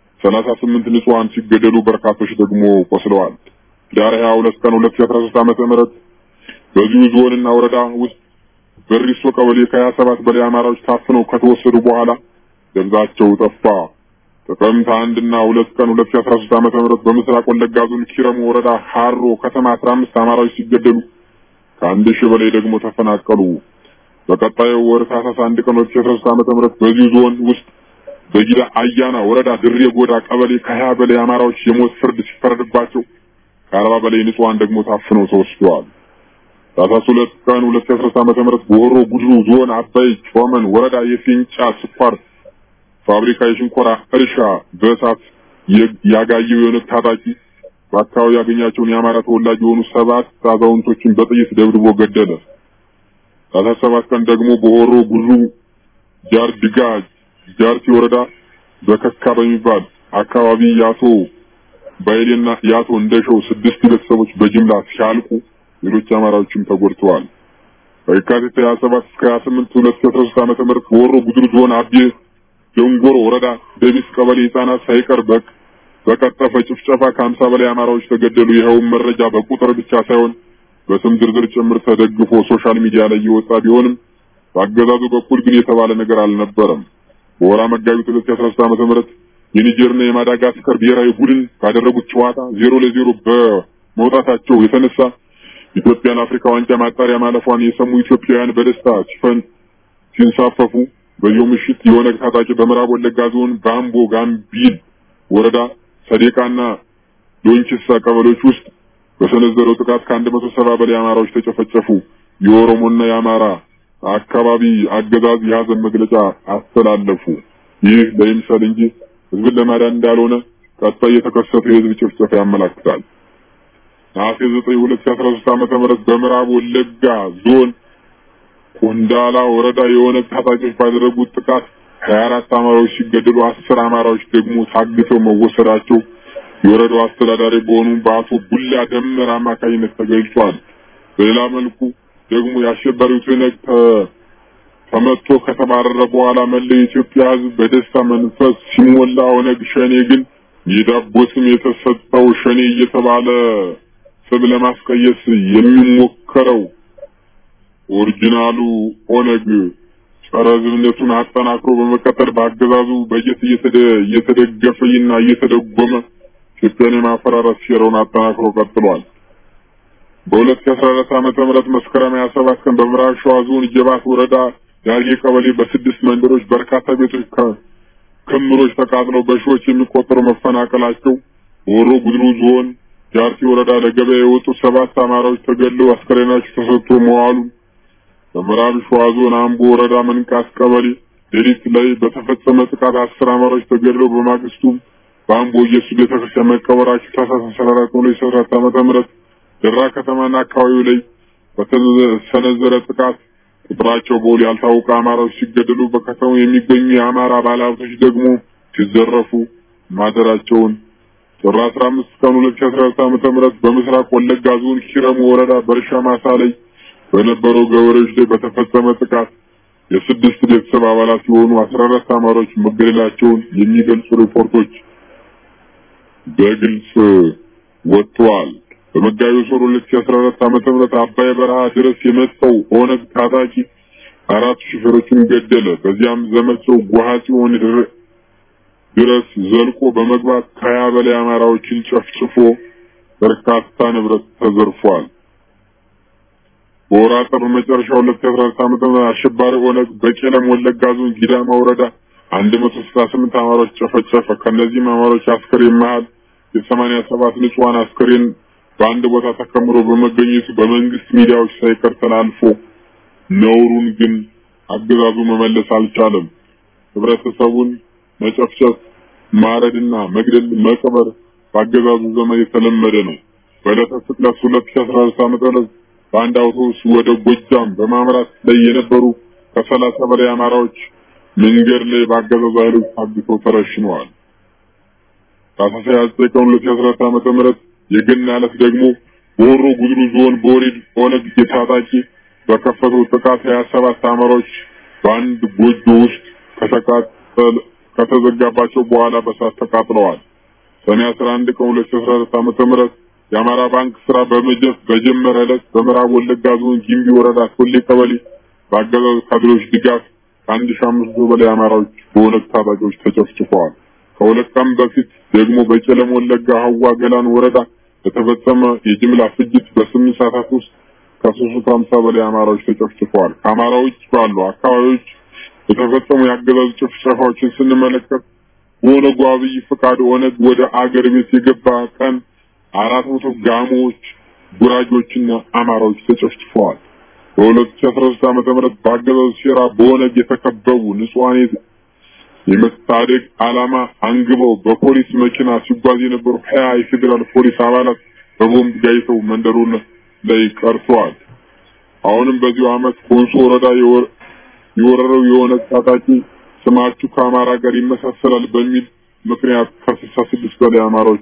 38 ንጹሃን ሲገደሉ በርካቶች ደግሞ ቆስለዋል። ዳር 22 ቀን 2013 ዓመተ ምህረት በዚሁ ዞንና ወረዳ ውስጥ በሪሶ ቀበሌ ከ27 በላይ አማራዎች ታፍነው ከተወሰዱ በኋላ ደብዛቸው ጠፋ። ጥቅምት አንድ እና ሁለት ቀን 2013 ዓመተ ምህረት በምስራቅ ወለጋ ዞን ኪረሙ ወረዳ ሃሮ ከተማ 15 አማራዎች ሲገደሉ ከአንድ ሺህ በላይ ደግሞ ተፈናቀሉ። በቀጣዩ ወር ታህሳስ አንድ ቀን 2013 ዓመተ ምህረት በዚሁ ዞን ውስጥ በጊዳ አያና ወረዳ ድሬ ጎዳ ቀበሌ ከሀያ በላይ አማራዎች የሞት ፍርድ ሲፈረድባቸው ከአርባ በላይ ንጹሃን ደግሞ ታፍነው ተወስደዋል። ታህሳስ ሁለት ቀን 2013 ዓመተ ምህረት በሆሮ ጉድሩ ዞን አባይ ጮመን ወረዳ የፊንጫ ስኳር ፋብሪካ የሽንኮራ እርሻ በእሳት ያጋየው የኦነግ ታጣቂ በአካባቢ ያገኛቸውን የአማራ ተወላጅ የሆኑ ሰባት አዛውንቶችን በጥይት ደብድቦ ገደለ። ታህሳስ ሰባት ቀን ደግሞ በሆሮ ጉድሩ ጃርድጋ ጃርቲ ወረዳ በከካ በሚባል አካባቢ የአቶ ባይሌና የአቶ እንደሸው ስድስት ቤተሰቦች በጅምላ ሲያልቁ ሌሎች አማራዎችም ተጎድተዋል። ከየካቲት 27 እስከ 28 2013 ዓመተ ምህረት በወሮ ጉድሩ ዞን አቤ ደንጎሮ ወረዳ ደቢስ ቀበሌ ህጻናት ሳይቀር በቅ በቀጠፈ ጭፍጨፋ ከሀምሳ በላይ አማራዎች ተገደሉ። ይኸውም መረጃ በቁጥር ብቻ ሳይሆን በስም ዝርዝር ጭምር ተደግፎ ሶሻል ሚዲያ ላይ የወጣ ቢሆንም በአገዛዙ በኩል ግን የተባለ ነገር አልነበረም። በወራ መጋቢት 2013 ዓመተ ምህረት የኒጀርና የማዳጋስከር ብሔራዊ ቡድን ባደረጉት ጨዋታ ዜሮ ለዜሮ በመውጣታቸው የተነሳ ኢትዮጵያን አፍሪካ ዋንጫ ማጣሪያ ማለፏን የሰሙ ኢትዮጵያውያን በደስታ ሲፈን ሲንሳፈፉ በዚሁ ምሽት የኦነግ ታጣቂ በምዕራብ ወለጋ ዞን ባምቦ ጋምቢል ወረዳ ሰዴቃና ዶንችሳ ቀበሌዎች ውስጥ በሰነዘረው ጥቃት ከአንድ መቶ ሰባ በላይ አማራዎች ተጨፈጨፉ። የኦሮሞና የአማራ አካባቢ አገዛዝ የሀዘን መግለጫ አስተላለፉ። ይህ ለይምሰል እንጂ ህዝብን ለማዳን እንዳልሆነ ቀጣይ የተከሰተው የህዝብ ጭፍጨፋ ያመላክታል። ነሐሴ 9 2013 ዓመተ ምህረት በምዕራብ ወለጋ ዞን ቆንዳላ ወረዳ የኦነግ ታጣቂዎች ባደረጉት ጥቃት 24 አማራዎች ሲገደሉ አስር አማራዎች ደግሞ ታግተው መወሰዳቸው የወረዳው አስተዳዳሪ በሆኑ በአቶ ቡላ ደመር አማካኝነት ተገልጿል። በሌላ መልኩ ደግሞ የአሸባሪው ትነግ ተመቶ ከተባረረ በኋላ መላው የኢትዮጵያ ህዝብ በደስታ መንፈስ ሲሞላ ኦነግ ሸኔ ግን የዳቦ ስም የተሰጠው ሸኔ እየተባለ ስም ለማስቀየስ የሚሞከረው ኦሪጂናሉ ኦነግ ጸረ ህዝብነቱን አጠናክሮ በመቀጠል በአገዛዙ በጀት እየተደገፈና እየተደጎመ ኢትዮጵያን የማፈራረስ ሴራውን አጠናክሮ ቀጥሏል። በ2014 ዓመተ ምህረት መስከረም 27 ቀን በምዕራብ ሸዋ ዞን ጀባት ወረዳ ዳርጌ ቀበሌ በስድስት መንደሮች በርካታ ቤቶች ክምሮች ተቃጥለው በሺዎች የሚቆጠሩ መፈናቀላቸው፣ በወሮ ጉድሩ ዞን ጃርቲ ወረዳ ለገበያ የወጡ ሰባት አማራዎች ተገድለው አስከሬናቸው ተሰጥቶ መዋሉ፣ በምዕራብ ሸዋ ዞን አምቦ ወረዳ መንቃት ቀበሌ ሌሊት ላይ በተፈጸመ ጥቃት አስር አማራዎች ተገድለው በማግስቱ በአምቦ ኢየሱስ ቤተክርስቲያን መቀበራቸው ታህሳስ 14 2014 ዓመተ ምህረት ደራ ከተማና አካባቢው ላይ በተሰነዘረ ጥቃት ቁጥራቸው በውል ያልታወቀ አማራዎች ሲገደሉ በከተማው የሚገኙ የአማራ ባለሀብቶች ደግሞ ሲዘረፉ ማደራቸውን ጥር 15 ቀን 2014 ዓመተ ምህረት በምስራቅ ወለጋ ዞን ኪረሙ ወረዳ በእርሻ ማሳ ላይ በነበረው ገበሬዎች ላይ በተፈጸመ ጥቃት የስድስት ቤተሰብ አባላት የሆኑ 14 አማራዎች መገደላቸውን የሚገልጹ ሪፖርቶች በግልጽ ወጥተዋል። በመጋቢት ወር 2014 ዓመተ ምህረት አባይ በረሃ ድረስ የመጣው ኦነግ ታጣቂ አራት ሹፌሮችን ገደለ። በዚያም ዘመቻው ጓሃ ጽዮን ድረስ ዘልቆ በመግባት ከሀያ በላይ አማራዎችን ጨፍጭፎ በርካታ ንብረት ተዘርፏል። በወር አጥር መጨረሻ 2014 ዓመተ ምህረት አሸባሪ ኦነግ በቄለም ወለጋ ዞን ጊዳማ ወረዳ 168 አማሮች ጨፈጨፈ። ከነዚህም አማሮች አስከሬን መሃል የሰማንያ ሰባት ንጹሃን አስከሬን በአንድ ቦታ ተከምሮ በመገኘቱ በመንግስት ሚዲያዎች ሳይቀር ተላልፎ ነውሩን ግን አገዛዙ መመለስ አልቻለም። ህብረተሰቡን መጨፍጨፍ፣ ማረድና መግደል፣ መቅበር በአገዛዙ ዘመን የተለመደ ነው። በዕለተ ስቅለት 2014 ዓ.ም በአንድ አውቶቡስ ወደ ጎጃም በማምራት ላይ የነበሩ ከሰላሳ በላይ አማራዎች መንገድ ላይ በአገዛዙ ኃይሎች ታግተው ተረሽነዋል። ታህሳስ 29 ቀን 2014 ዓመተ ምህረት የገና ዕለት ደግሞ በሆሮ ጉድሩ ዞን በወሬድ ኦነግ የታጣቂ በከፈተው ጥቃት 27 አማራዎች በአንድ ጎጆ ውስጥ ከተቃጠለ ከተዘጋባቸው በኋላ በሳት ተቃጥለዋል። ሰኔ 11 ቀን 2014 ዓመተ ምህረት የአማራ ባንክ ስራ በጀመረ ዕለት በምዕራብ ወለጋ ዞን ጊምቢ ወረዳ ቶሌ ቀበሌ በአገዛዙ ካድሬዎች ድጋፍ ከአንድ ሺህ አምስት መቶ በላይ አማራዎች በኦነግ ታጣቂዎች ተጨፍጭፈዋል። ከሁለት ቀን በፊት ደግሞ በቄለም ወለጋ ሀዋ ገላን ወረዳ በተፈጸመ የጅምላ ፍጅት በስምንት ሰዓታት ውስጥ ከሶስት መቶ ሀምሳ በላይ አማራዎች ተጨፍጭፈዋል። ከአማራ ውጭ ባሉ አካባቢዎች የተፈጸሙ የአገዛዙ ጭፍጨፋዎችን ስንመለከት በኦነጉ አብይ ፍቃድ ኦነግ ወደ አገር ቤት የገባ ቀን አራት መቶ ጋሞዎች፣ ጉራጆችና አማራዎች ተጨፍጭፈዋል። በ2013 ዓመተ ምህረት በአገዛዙ ሴራ በኦነግ የተከበቡ ንጹሃን የመታደግ ዓላማ አንግበው በፖሊስ መኪና ሲጓዝ የነበሩ ሀያ የፌዴራል ፖሊስ አባላት በቦምብ ጋይተው መንደሩን ላይ ቀርተዋል። አሁንም በዚሁ ዓመት ኮንሶ ወረዳ የወረረው የኦነግ ታጣቂ ስማችሁ ከአማራ ጋር ይመሳሰላል በሚል ምክንያት ከስልሳ ስድስት በላይ አማራዎች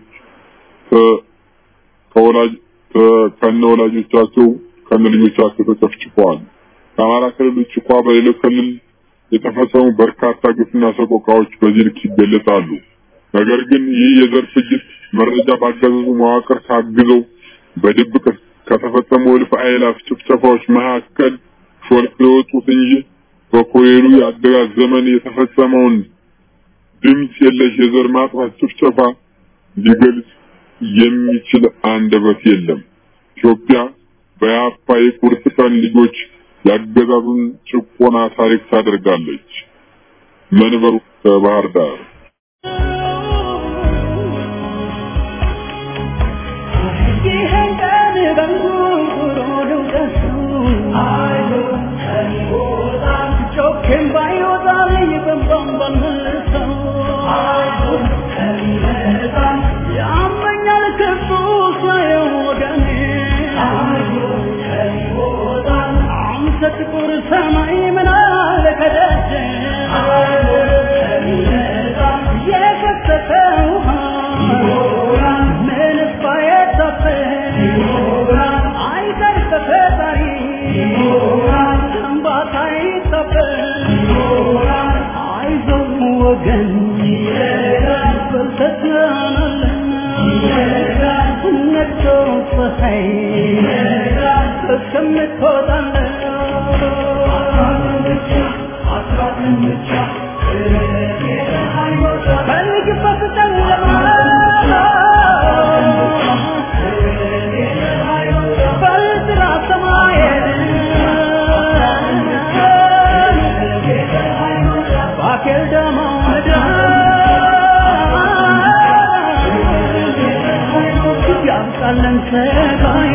ከወላጅ ከነ ወላጆቻቸው ከነ ልጆቻቸው ተጨፍጭፈዋል። ከአማራ ክልል ውጭ እንኳ በሌሎች ክልል የተፈጸሙ በርካታ ግፍና ሰቆቃዎች በዚህ ልክ ይገለጻሉ። ነገር ግን ይህ የዘር ፍጅት መረጃ ባገዛዙ መዋቅር ታግዘው በድብቅ ከተፈጸሙ እልፍ አእላፍ ጭፍጨፋዎች መካከል ሾልከው የወጡት እንጂ በኮሬሉ የአገዛዝ ዘመን የተፈጸመውን ድምፅ የለሽ የዘር ማጥፋት ጭፍጨፋ ሊገልጽ የሚችል አንደበት የለም። ኢትዮጵያ በያፓ የቁርጥ ቀን ልጆች ያገዛዙን ጭቆና ታሪክ ታደርጋለች። መንበሩ ከባህር ዳር ጥቁር ሰማይ ምን አለ ከደጀ የከተተ ውሃ ምንስ ባይታፈ አይቀር ተፈጣሪ እንባታ ይታፈ አይዞህ ወገን በልተትናናለን ነግቶ ፀሐይ እስከምትወጣለን ፈልግበት ጨለማ በጥራ ሰማይ ባኬል ደሞ ምድር ያምጣለን ሰጋዬ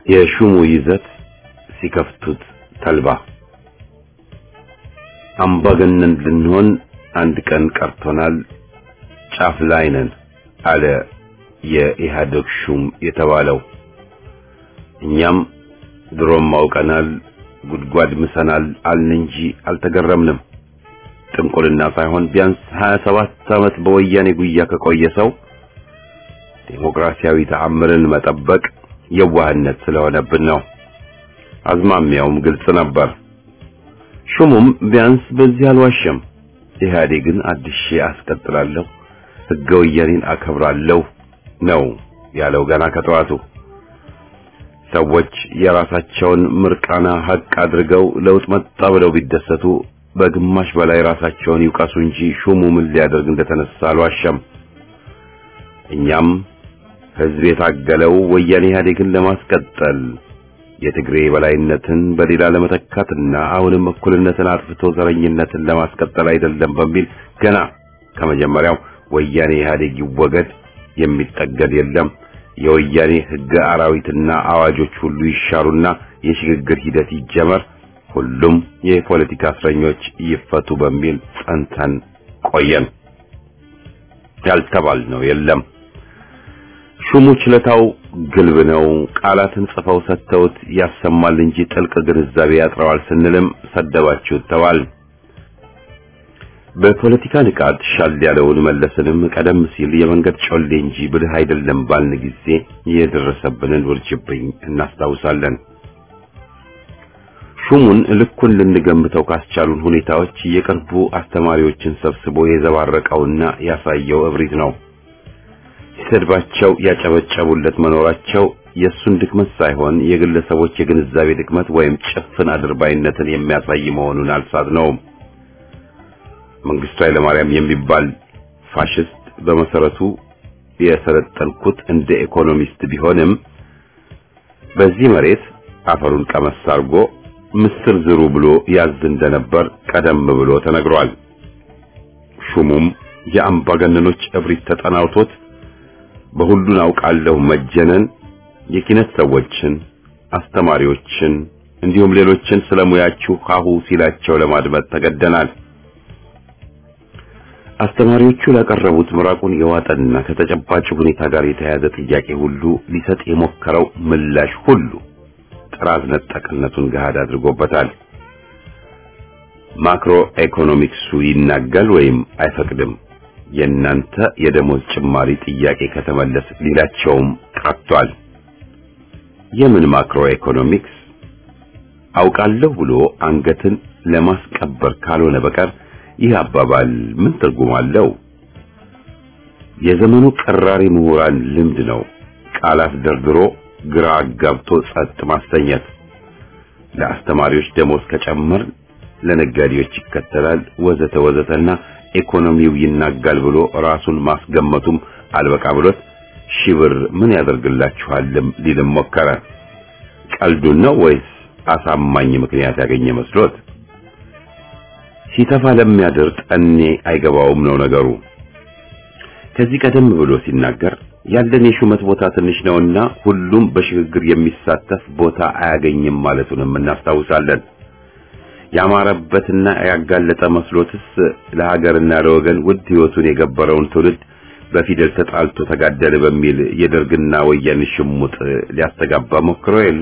የሹሙ ይዘት ሲከፍቱት ተልባ አምባገነን ልንሆን አንድ ቀን ቀርቶናል፣ ጫፍ ላይ ነን አለ የኢህአዴግ ሹም የተባለው። እኛም ድሮም አውቀናል፣ ጉድጓድ ምሰናል አልን እንጂ አልተገረምንም። ጥንቁልና ሳይሆን ቢያንስ 27 ዓመት በወያኔ ጉያ ከቆየ ሰው ዴሞክራሲያዊ ተአምርን መጠበቅ የዋህነት ስለሆነብን ነው። አዝማሚያውም ግልጽ ነበር። ሹሙም ቢያንስ በዚህ አልዋሸም። ኢህአዴግን አድሼ አስቀጥላለሁ፣ ሕገ ወያኔን አከብራለሁ ነው ያለው ገና ከጠዋቱ። ሰዎች የራሳቸውን ምርቃና ሀቅ አድርገው ለውጥ መጣ ብለው ቢደሰቱ በግማሽ በላይ ራሳቸውን ይውቀሱ እንጂ ሹሙ ምን ሊያደርግ እንደተነሳ አልዋሸም። እኛም ህዝብ የታገለው ወያኔ ኢህአዴግን ለማስቀጠል የትግሬ በላይነትን በሌላ ለመተካትና አሁንም እኩልነትን አጥፍቶ ዘረኝነትን ለማስቀጠል አይደለም በሚል ገና ከመጀመሪያው ወያኔ ኢህአዴግ ይወገድ፣ የሚጠገድ የለም፣ የወያኔ ህገ አራዊትና አዋጆች ሁሉ ይሻሩና የሽግግር ሂደት ይጀመር፣ ሁሉም የፖለቲካ እስረኞች ይፈቱ በሚል ጸንተን ቆየን። ያልተባልነው የለም። ሹሙ ችለታው ግልብ ነው። ቃላትን ጽፈው ሰጥተውት ያሰማል እንጂ ጥልቅ ግንዛቤ ያጥረዋል ስንልም ሰደባችሁት ተባል። በፖለቲካ ንቃት ሻል ያለውን መለስንም ቀደም ሲል የመንገድ ጮሌ እንጂ ብልህ አይደለም ባልን ጊዜ የደረሰብንን ውርጅብኝ እናስታውሳለን። ሹሙን ልኩን ልንገምተው ካስቻሉን ሁኔታዎች የቅርቡ አስተማሪዎችን ሰብስቦ የዘባረቀውና ያሳየው እብሪት ነው። ሲሰድባቸው ያጨበጨቡለት መኖራቸው የእሱን ድክመት ሳይሆን የግለሰቦች የግንዛቤ ድክመት ወይም ጭፍን አድርባይነትን የሚያሳይ መሆኑን አልሳት ነው። መንግስቱ ኃይለማርያም የሚባል ፋሽስት በመሰረቱ የሰለጠንኩት እንደ ኢኮኖሚስት ቢሆንም በዚህ መሬት አፈሩን ቀመስ አድርጎ ምስር ዝሩ ብሎ ያዝ እንደነበር ቀደም ብሎ ተነግሯል። ሹሙም የአምባገነኖች እብሪት ተጠናውቶት በሁሉን አውቃለሁ መጀነን የኪነት ሰዎችን፣ አስተማሪዎችን እንዲሁም ሌሎችን ስለሙያችሁ ሀሁ ሲላቸው ለማድመጥ ተገደናል። አስተማሪዎቹ ላቀረቡት ምራቁን የዋጠና ከተጨባጭ ሁኔታ ጋር የተያያዘ ጥያቄ ሁሉ ሊሰጥ የሞከረው ምላሽ ሁሉ ጥራዝ ነጠቅነቱን ገሃድ አድርጎበታል። ማክሮ ኢኮኖሚክሱ ይናጋል ወይም አይፈቅድም። የእናንተ የደሞዝ ጭማሪ ጥያቄ ከተመለስ ሊላቸውም ቀርቷል። የምን ማክሮ ኢኮኖሚክስ አውቃለሁ ብሎ አንገትን ለማስቀበር ካልሆነ በቀር ይህ አባባል ምን ትርጉም አለው? የዘመኑ ቀራሪ ምሁራን ልምድ ነው። ቃላት ደርድሮ ግራ አጋብቶ ጸጥ ማስተኘት። ለአስተማሪዎች ደሞዝ ከጨመር ለነጋዴዎች ይከተላል ወዘተ ወዘተና ኢኮኖሚው ይናጋል ብሎ ራሱን ማስገመቱም አልበቃ ብሎት ሺህ ብር ምን ያደርግላችኋልም ሊልም ሞከረ። ቀልዱን ነው ወይስ አሳማኝ ምክንያት ያገኘ መስሎት? ሲተፋ ለሚያድር ጠኔ አይገባውም ነው ነገሩ። ከዚህ ቀደም ብሎ ሲናገር ያለን የሹመት ቦታ ትንሽ ነውና ሁሉም በሽግግር የሚሳተፍ ቦታ አያገኝም ማለቱንም እናስታውሳለን። ያማረበትና ያጋለጠ መስሎትስ ለሀገርና ለወገን ውድ ሕይወቱን የገበረውን ትውልድ በፊደል ተጣልቶ ተጋደለ በሚል የደርግና ወያኔ ሽሙጥ ሊያስተጋባ ሞክሮ የለ።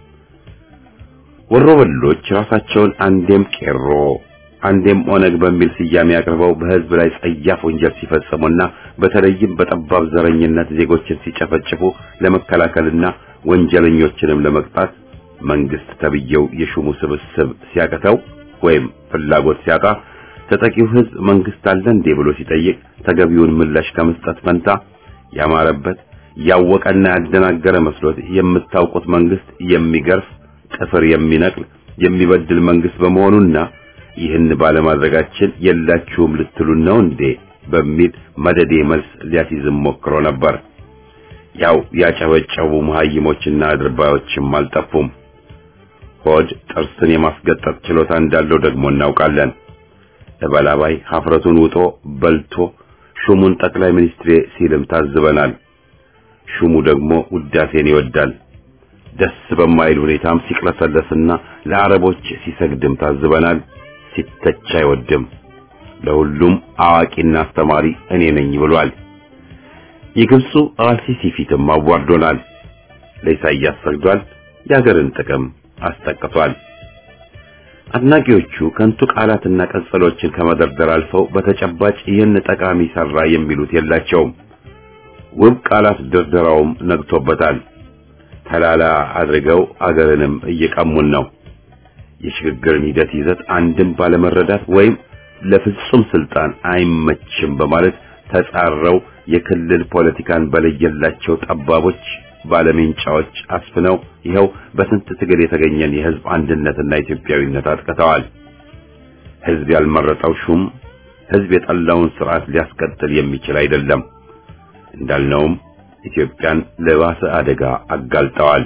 ወሮበሎች ራሳቸውን አንዴም ቄሮ አንዴም ኦነግ በሚል ስያሜ አቅርበው በሕዝብ ላይ ጸያፍ ወንጀል ሲፈጽሙና በተለይም በጠባብ ዘረኝነት ዜጎችን ሲጨፈጭፉ ለመከላከልና ወንጀለኞችንም ለመቅጣት መንግስት ተብየው የሹሙ ስብስብ ሲያቀተው ወይም ፍላጎት ሲያጣ ተጠቂው ሕዝብ መንግስት አለ እንዴ ብሎ ሲጠይቅ ተገቢውን ምላሽ ከመስጠት ፈንታ ያማረበት ያወቀና ያደናገረ መስሎት የምታውቁት መንግስት የሚገርፍ ጥፍር የሚነቅል የሚበድል መንግስት በመሆኑና ይህን ባለማድረጋችን የላችሁም ልትሉን ነው እንዴ በሚል መደዴ መልስ ሊያስይዝም ሞክሮ ነበር። ያው ያጨበጨቡ መሀይሞችና አድርባዮችም አልጠፉም። ሆድ ጥርስን የማስገጠጥ ችሎታ እንዳለው ደግሞ እናውቃለን። እበላባይ ሀፍረቱን ውጦ በልቶ ሹሙን ጠቅላይ ሚኒስትሬ ሲልም ታዝበናል። ሹሙ ደግሞ ውዳሴን ይወዳል። ደስ በማይል ሁኔታም ሲቅለሰለስና ለአረቦች ሲሰግድም ታዝበናል። ሲተች አይወድም። ለሁሉም አዋቂና አስተማሪ እኔ ነኝ ብሏል። የግብፁ አልሲሲ ፊትም አዋርዶናል። ለኢሳይያስ ሰግዷል። የሀገርን ጥቅም አስጠቅቷል። አድናቂዎቹ ከንቱ ቃላትና ቀጸሎችን ከመደርደር አልፈው በተጨባጭ ይህን ጠቃሚ ሰራ የሚሉት የላቸውም። ውብ ቃላት ድርደራውም ነግቶበታል። ተላላ አድርገው አገርንም እየቀሙን ነው። የሽግግርን ሂደት ይዘት አንድም ባለመረዳት ወይም ለፍጹም ስልጣን አይመችም በማለት ተጻረው የክልል ፖለቲካን በለየላቸው ጠባቦች ባለሜንጫዎች አስፍነው ይኸው በስንት ትግል የተገኘን የህዝብ አንድነትና ኢትዮጵያዊነት አጥቅተዋል። ህዝብ ያልመረጠው ሹም ህዝብ የጠላውን ስርዓት ሊያስቀጥል የሚችል አይደለም። እንዳልነውም ኢትዮጵያን ለባሰ አደጋ አጋልጠዋል።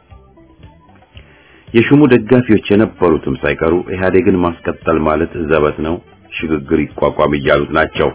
የሹሙ ደጋፊዎች የነበሩትም ሳይቀሩ ኢህአዴግን ማስቀጠል ማለት ዘበት ነው፣ ሽግግር ይቋቋም እያሉት ናቸው።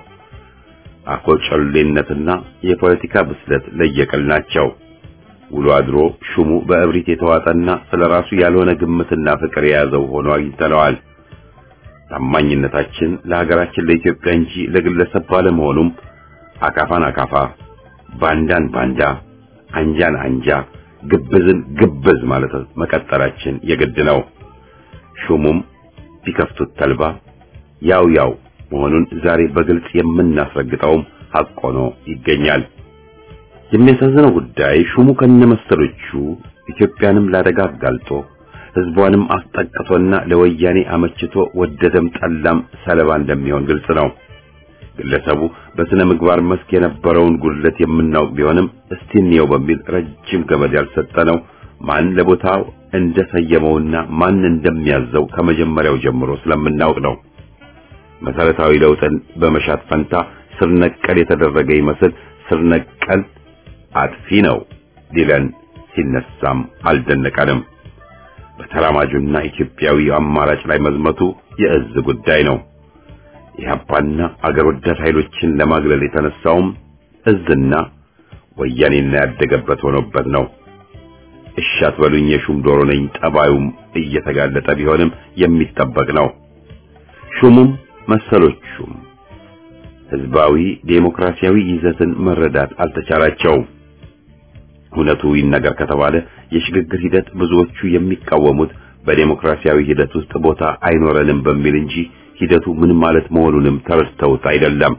አኮጨሌነትና የፖለቲካ ብስለት ለየቅል ናቸው። ውሎ አድሮ ሹሙ በእብሪት የተዋጠና ስለራሱ ያልሆነ ግምትና ፍቅር የያዘው ሆኖ አግኝተነዋል። ታማኝነታችን ለሀገራችን ለኢትዮጵያ እንጂ ለግለሰብ ባለመሆኑም አካፋን አካፋ፣ ባንዳን ባንዳ፣ አንጃን አንጃ፣ ግብዝን ግብዝ ማለት መቀጠላችን የግድ ነው። ሹሙም ቢከፍቱት ተልባ ያው ያው መሆኑን ዛሬ በግልጽ የምናስረግጠውም ሐቅ ሆኖ ይገኛል። የሚያሳዝነው ጉዳይ ሹሙ ከነመሰሎቹ ኢትዮጵያንም ላደጋ አጋልጦ ህዝቧንም አስጠቅቶና ለወያኔ አመችቶ ወደደም ጠላም ሰለባ እንደሚሆን ግልጽ ነው። ግለሰቡ በስነ ምግባር መስክ የነበረውን ጉድለት የምናውቅ ቢሆንም እስቲ እንየው በሚል ረጅም ገመድ ያልሰጠነው ማን ለቦታው እንደሰየመውና ማን እንደሚያዘው ከመጀመሪያው ጀምሮ ስለምናውቅ ነው። መሰረታዊ ለውጥን በመሻት ፈንታ ስር ነቀል የተደረገ ይመስል ስር ነቀል አጥፊ ነው ሊለን ሲነሳም አልደነቀንም። በተራማጁና ኢትዮጵያዊ አማራጭ ላይ መዝመቱ የእዝ ጉዳይ ነው። ኢህአፓና አገር ወዳድ ኃይሎችን ለማግለል የተነሳውም እዝና ወያኔና ያደገበት ሆኖበት ነው። እሺ አትበሉኝ የሹም ዶሮ ነኝ ጠባዩም እየተጋለጠ ቢሆንም የሚጠበቅ ነው። ሹሙም መሰሎቹም ህዝባዊ ዴሞክራሲያዊ ይዘትን መረዳት አልተቻላቸውም። እውነቱ ይነገር ከተባለ የሽግግር ሂደት ብዙዎቹ የሚቃወሙት በዴሞክራሲያዊ ሂደት ውስጥ ቦታ አይኖረንም በሚል እንጂ ሂደቱ ምን ማለት መሆኑንም ተረድተውት አይደለም።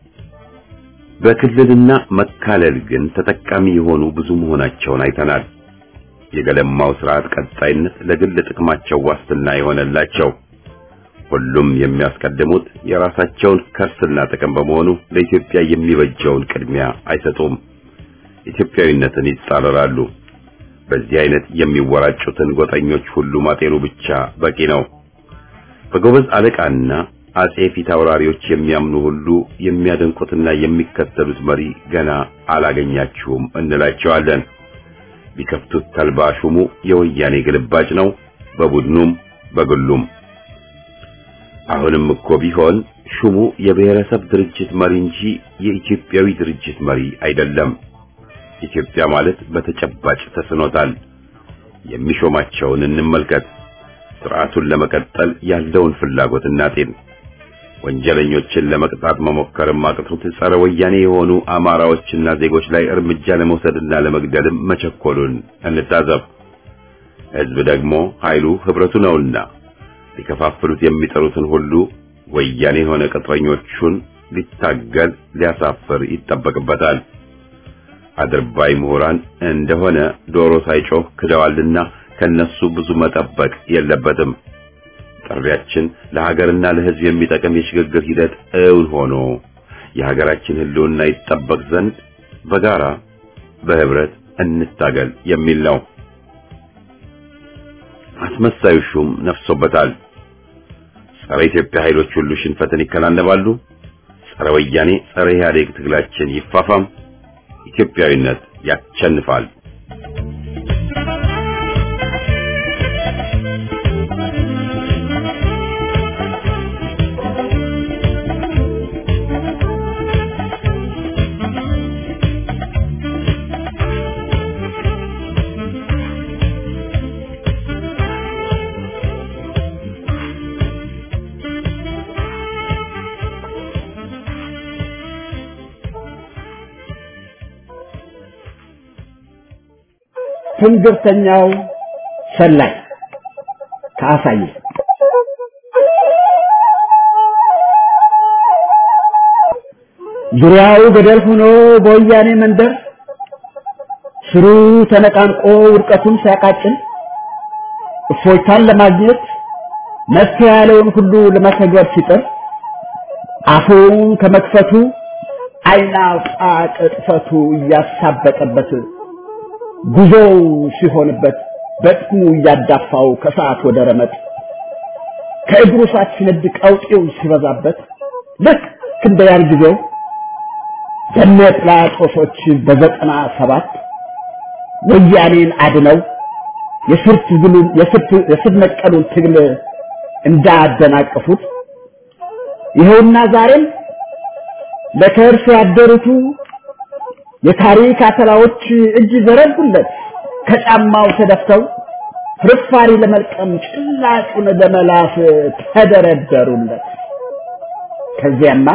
በክልልና መካለል ግን ተጠቃሚ የሆኑ ብዙ መሆናቸውን አይተናል። የገለማው ስርዓት ቀጣይነት ለግል ጥቅማቸው ዋስትና የሆነላቸው ሁሉም የሚያስቀድሙት የራሳቸውን ከርስና ጥቅም በመሆኑ ለኢትዮጵያ የሚበጀውን ቅድሚያ አይሰጡም። ኢትዮጵያዊነትን ይጻረራሉ። በዚህ አይነት የሚወራጩትን ጎጠኞች ሁሉ ማጤኑ ብቻ በቂ ነው። በጎበዝ አለቃና አጼ ፊት አውራሪዎች የሚያምኑ ሁሉ የሚያደንቁትና የሚከተሉት መሪ ገና አላገኛችሁም እንላቸዋለን። ቢከፍቱት ተልባ ሹሙ የወያኔ ግልባጭ ነው፣ በቡድኑም በግሉም። አሁንም እኮ ቢሆን ሹሙ የብሔረሰብ ድርጅት መሪ እንጂ የኢትዮጵያዊ ድርጅት መሪ አይደለም። ኢትዮጵያ ማለት በተጨባጭ ተስኖታል። የሚሾማቸውን እንመልከት። ስርዓቱን ለመቀጠል ያለውን ፍላጎት እናጤን። ወንጀለኞችን ለመቅጣት መሞከርም አቅቶት ጸረ ወያኔ የሆኑ አማራዎችና ዜጎች ላይ እርምጃ ለመውሰድና ለመግደልም መቸኮሉን እንታዘብ። ሕዝብ ደግሞ ኃይሉ ህብረቱ ነውና ሊከፋፍሉት የሚጠሩትን ሁሉ ወያኔ የሆነ ቅጥረኞቹን ሊታገል ሊያሳፍር ይጠበቅበታል። አድርባይ ምሁራን እንደሆነ ዶሮ ሳይጮህ ክደዋልና ከነሱ ብዙ መጠበቅ የለበትም። ጥሪያችን ለሀገርና ለሕዝብ የሚጠቅም የሽግግር ሂደት እውን ሆኖ የሀገራችን ሕልውና ይጠበቅ ዘንድ በጋራ በህብረት እንታገል የሚል ነው። አስመሳዩ ሹም ነፍሶበታል። ጸረ ኢትዮጵያ ኃይሎች ሁሉ ሽንፈትን ይከናነባሉ። ጸረ ወያኔ፣ ጸረ ኢህአዴግ ትግላችን ይፋፋም። ኢትዮጵያዊነት ያሸንፋል። ትንግርተኛው ሰላይ ከአሳየ ዙሪያው ገደል ሆኖ በወያኔ መንደር ስሩ ተነቃንቆ ውድቀቱን ሲያቃጭል እፎይታን ለማግኘት መፍትሄ ያለውን ሁሉ ለመተግበር ሲጥር አፉን ከመክፈቱ ዓይን አውጣ ቅጥፈቱ እያሳበጠበት ጉዞው ሲሆንበት በጥሙ እያዳፋው ከሰዓት ወደ ረመጥ ከእግሩ ሳት ሲነድ ቀውጤው ሲበዛበት ልክ እንደ ያን ጊዜው በነ ጲላጦሶች በዘጠና ሰባት ወያኔን አድነው የስር ትግሉን የስር ነቀሉን ትግል እንዳደናቀፉት ይኸውና ዛሬም ለከርስ ያደሩቱ የታሪክ አተላዎች እጅ ዘረጉለት ከጫማው ተደፍተው ፍርፋሪ ለመልቀም ጭላጩን ለመላስ ተደረደሩለት። ከዚያማ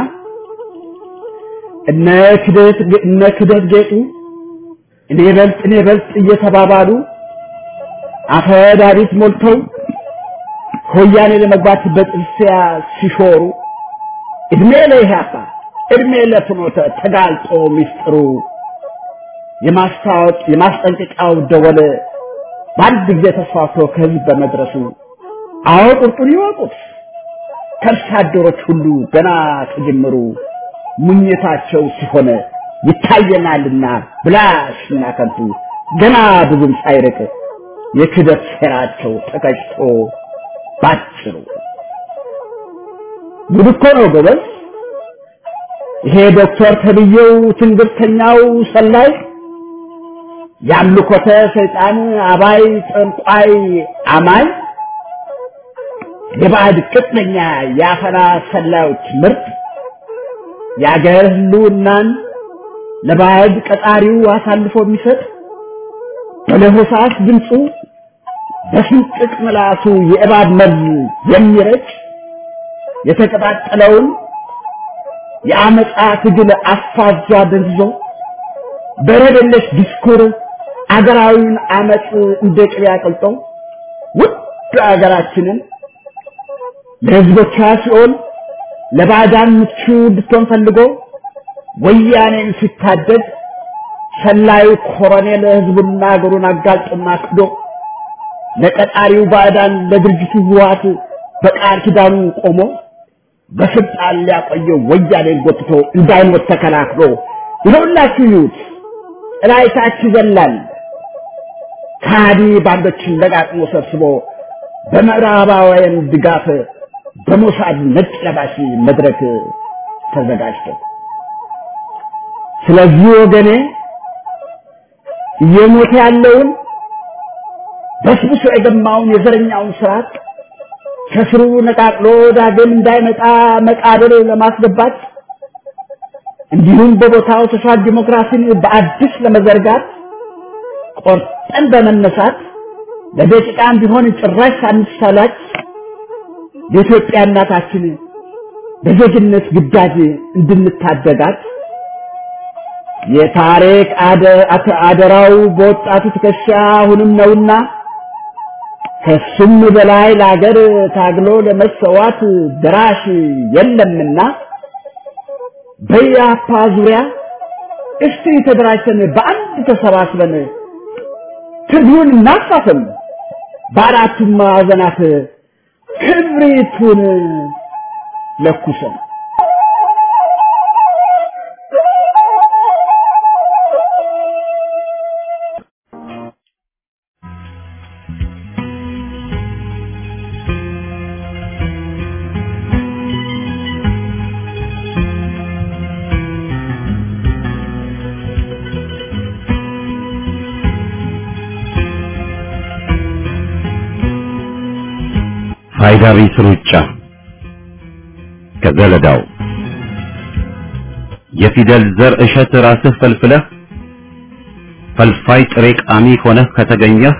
እነ ክደት እነ ክደት ጌጡ እኔ በልጥ እኔ በልጥ እየተባባሉ አፈዳሪት ሞልተው ከወያኔ ለመግባት በጥርሲያ ሲሾሩ እድሜ ለኢህአፓ እድሜ ለፍኖተ ተጋልጦ ሚስጥሩ የማስታወቅ የማስጠንቀቂያው ደወል በአንድ ጊዜ ተስፋፍቶ ከህዝብ በመድረሱ አዎ ቁርጡን ይወቁት ከርሳ አደሮች ሁሉ ገና ከጅምሩ ሙኝታቸው ሲሆን ይታየናልና ብላሽና ከንቱ ገና ብዙም ሳይርቅ የክደት ሴራቸው ተቀጭቶ ባጭሩ ጉድ እኮ ነው ጎበዝ። ይሄ ዶክተር ተብዬው ትንግርተኛው ሰላይ ያምልኮተ ሰይጣን አባይ ጠንቋይ አማኝ የባዕድ ቅጥነኛ የአፈና ሰላዮች ምርጥ የአገር ህልውናን ለባዕድ ቀጣሪው አሳልፎ የሚሰጥ በለሆሳስ ድምፁ በስንጥቅ ምላሱ የእባብ መርዝ የሚረጭ የተቀጣጠለውን የአመፃ ትግል አፋጇ ደንዝዞ በረደለሽ ዲስኩር አገራዊውን አመፅ እንደ ቅቤ አቅልጦ ውድ አገራችንን ለህዝቦቿ ሲኦል ለባዕዳን ምቹ እንድትሆን ፈልጎ ወያኔን ሲታደግ ሰላዩ ኮሎኔል ህዝቡና አገሩን አጋልጦና ክዶ ለቀጣሪው ባዕዳን ለድርጅቱ ህወሓት በቃል ኪዳኑ ቆሞ በስልጣን ሊያቆየው ወያኔን ጎትቶ እንዳይሞት ተከላክሎ ይኸውላችሁ ይዩት እላይታች ይዘላል ከሃዲ ባንዶችን ለቃቅሞ ሰብስቦ በምዕራባውያን ድጋፍ በሞሳድ ነጭ ለባሽ መድረክ ተዘጋጅቶ ስለዚህ ወገኔ እየሞተ ያለውን በስብሶ የገማውን የዘረኛውን ስርዓት ከስሩ ነቃቅሎ ዳግም እንዳይመጣ መቃብር ለማስገባት እንዲሁም በቦታው ተሻል ዲሞክራሲን በአዲስ ለመዘርጋት ቆርጠን በመነሳት ለደቂቃም ቢሆን ጭራሽ ሳንሰላች የኢትዮጵያ እናታችን በዜግነት ግዳጅ እንድንታደጋት የታሪክ አደራው በወጣቱ ትከሻ አሁንም ነውና ከሱም በላይ ለአገር ታግሎ ለመሰዋት ደራሽ የለምና በያፓ ዙሪያ እስቲ ተደራጅተን በአንድ ተሰባስበን ትግሉን እናፋፍም፣ በአራቱም ማዕዘናት ክብሪቱን ለኩሰን ፋይዳ ቢስ ሩጫ ከዘለዳው የፊደል ዘር እሸት ራስህ ፈልፍለህ ፈልፋይ ጥሬ ቃሚ ሆነህ ከተገኘህ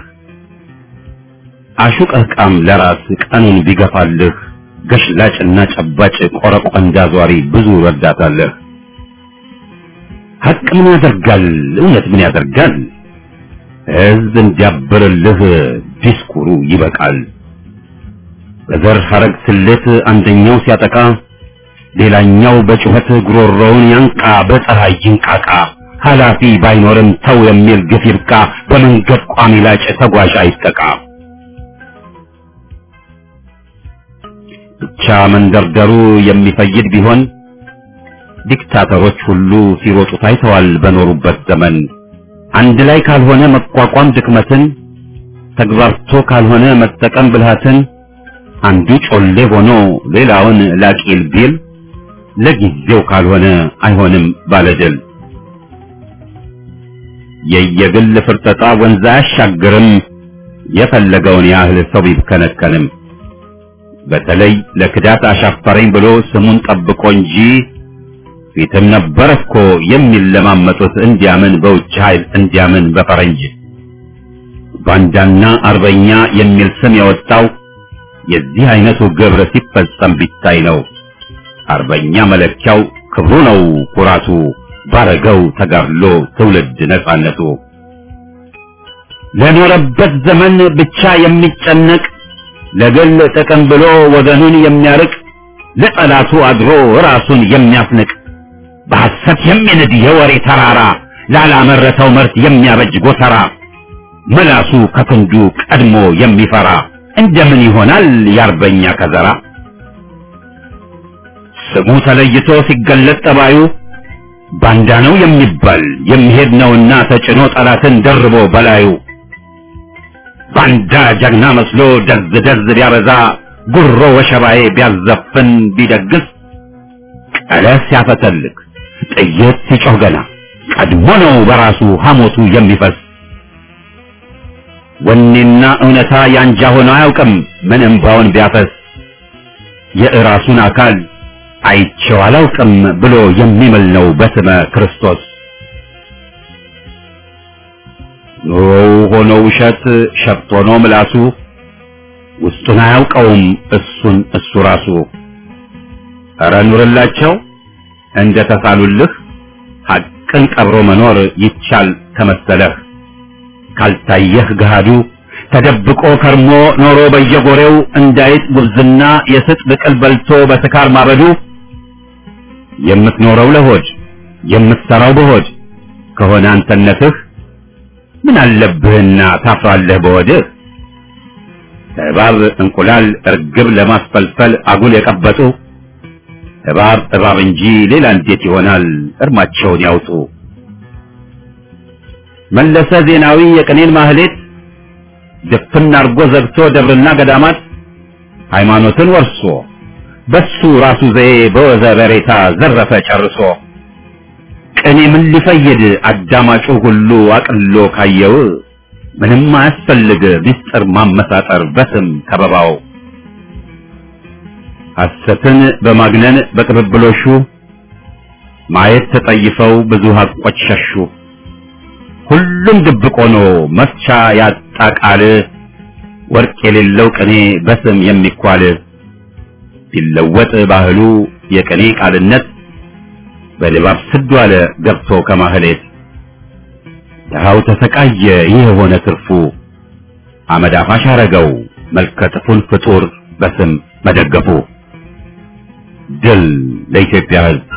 አሹቀህ ቃም ለራስ ቀኑን ቢገፋልህ ገሽላጭና ጨባጭ ቆረቆንዳ ዟሪ ብዙ ረዳታለህ። ሀቅ ምን ያደርጋል? እውነት ምን ያደርጋል? ሕዝብ እንዲያብርልህ ዲስኩሩ ይበቃል። በዘር ሐረግ ስሌት አንደኛው ሲያጠቃ ሌላኛው በጩኸት ጉሮሮውን ያንቃ፣ በፀሐይ ይንቃቃ። ኃላፊ ባይኖርም ተው የሚል ግፍ ይብቃ። በመንገድ ቋሚ ላጭ ተጓዥ አይጠቃ። ብቻ መንደርደሩ የሚፈይድ ቢሆን ዲክታተሮች ሁሉ ሲሮጡ ታይተዋል በኖሩበት ዘመን። አንድ ላይ ካልሆነ መቋቋም ድክመትን፣ ተግባርቶ ካልሆነ መጠቀም ብልሃትን፣ አንዱ ጮሌ ሆኖ ሌላውን ላቂል ቢል ለጊዜው ካልሆነ አይሆንም ባለድል። የየግል ፍርጠጣ ወንዝ አያሻግርም፣ የፈለገውን ያህል ሰው ቢብከነከንም። በተለይ ለክዳት አሻፈረኝ ብሎ ስሙን ጠብቆ እንጂ ፊትም ነበር እኮ የሚለማመጡት እንዲያምን በውጭ ኃይል እንዲያምን በፈረንጅ ባንዳና አርበኛ የሚል ስም የወጣው የዚህ አይነቱ ግብር ሲፈጸም ቢታይ ነው። አርበኛ መለኪያው ክብሩ ነው ኩራቱ፣ ባረገው ተጋድሎ ትውልድ ነጻነቱ። ለኖረበት ዘመን ብቻ የሚጨነቅ ለግል ጥቅም ብሎ ወገኑን የሚያርቅ ለጠላቱ አድሮ ራሱን የሚያስንቅ በሐሰት የሚንድ የወሬ ተራራ ላላመረተው ምርት የሚያበጅ ጎተራ መላሱ ከክንዱ ቀድሞ የሚፈራ እንደምን ይሆናል የአርበኛ ከዘራ? ስሙ ተለይቶ ሲገለጥ ጠባዩ ባንዳ ነው የሚባል የሚሄድ ነውና ተጭኖ ጠላትን ደርቦ በላዩ ባንዳ ጀግና መስሎ ደዝ ደዝ ቢያበዛ ጉሮ ወሸባዬ ቢያዘፍን ቢደግስ ቀለስ ሲያፈተልክ ጥይት ሲጮህ ገና ቀድሞ ነው በራሱ ሐሞቱ የሚፈስ ወኔና እውነታ ያንጃ ሆኖ አያውቅም ምን እምባውን ቢያፈስ የእራሱን አካል አይቼው አላውቅም ብሎ የሚምል ነው በስመ ክርስቶስ። ኑሮው ሆኖ ውሸት ሸፍት ሆኖ ምላሱ ውስጡን አያውቀውም እሱን እሱ ራሱ። ኧረ ኑርላቸው እንደ ተሳሉልህ ሐቅን ቀብሮ መኖር ይቻል ከመሰለህ ካልታየህ ገሃዱ ተደብቆ ከርሞ ኖሮ በየጎሬው እንዳይጥ ጉብዝና የስጥ ብቅል በልቶ በስካር ማበዱ የምትኖረው ለሆድ የምትሰራው በሆድ ከሆነ አንተነትህ ምን አለብህና ታፍራለህ በወድህ እባብ እንቁላል እርግብ ለማስፈልፈል አጉል የቀበጡ እባብ እባብ እንጂ ሌላ እንዴት ይሆናል እርማቸውን ያውጡ መለሰ ዜናዊ የቅኔን ማህሌት ድፍን አርጎ ዘግቶ ደብርና ገዳማት ሃይማኖትን ወርሶ በሱ ራሱ ዘዬ በወዘ በሬታ ዘረፈ ጨርሶ ቅኔ ምን ሊፈይድ አዳማጩ ሁሉ አቅሎ ካየው ምንም አያስፈልግ ምስጢር ማመሳጠር በስም ከበባው ሐሰትን በማግነን በቅብብሎሹ ማየት ተጠይፈው ብዙ ሀቆች ሸሹ ሁሉም ድብቅ ሆኖ መፍቻ ያጣ ቃል ወርቅ የሌለው ቅኔ በስም የሚኳል ቢለወጥ ባህሉ የቅኔ ቃልነት በድባብ ስዱ አለ ገብቶ ከማህሌት ድሃው ተሰቃየ ይህ የሆነ ትርፉ አመድ አፋሽ አረገው መልከጥፉን ፍጡር በስም መደገፉ ድል ለኢትዮጵያ ሕዝብ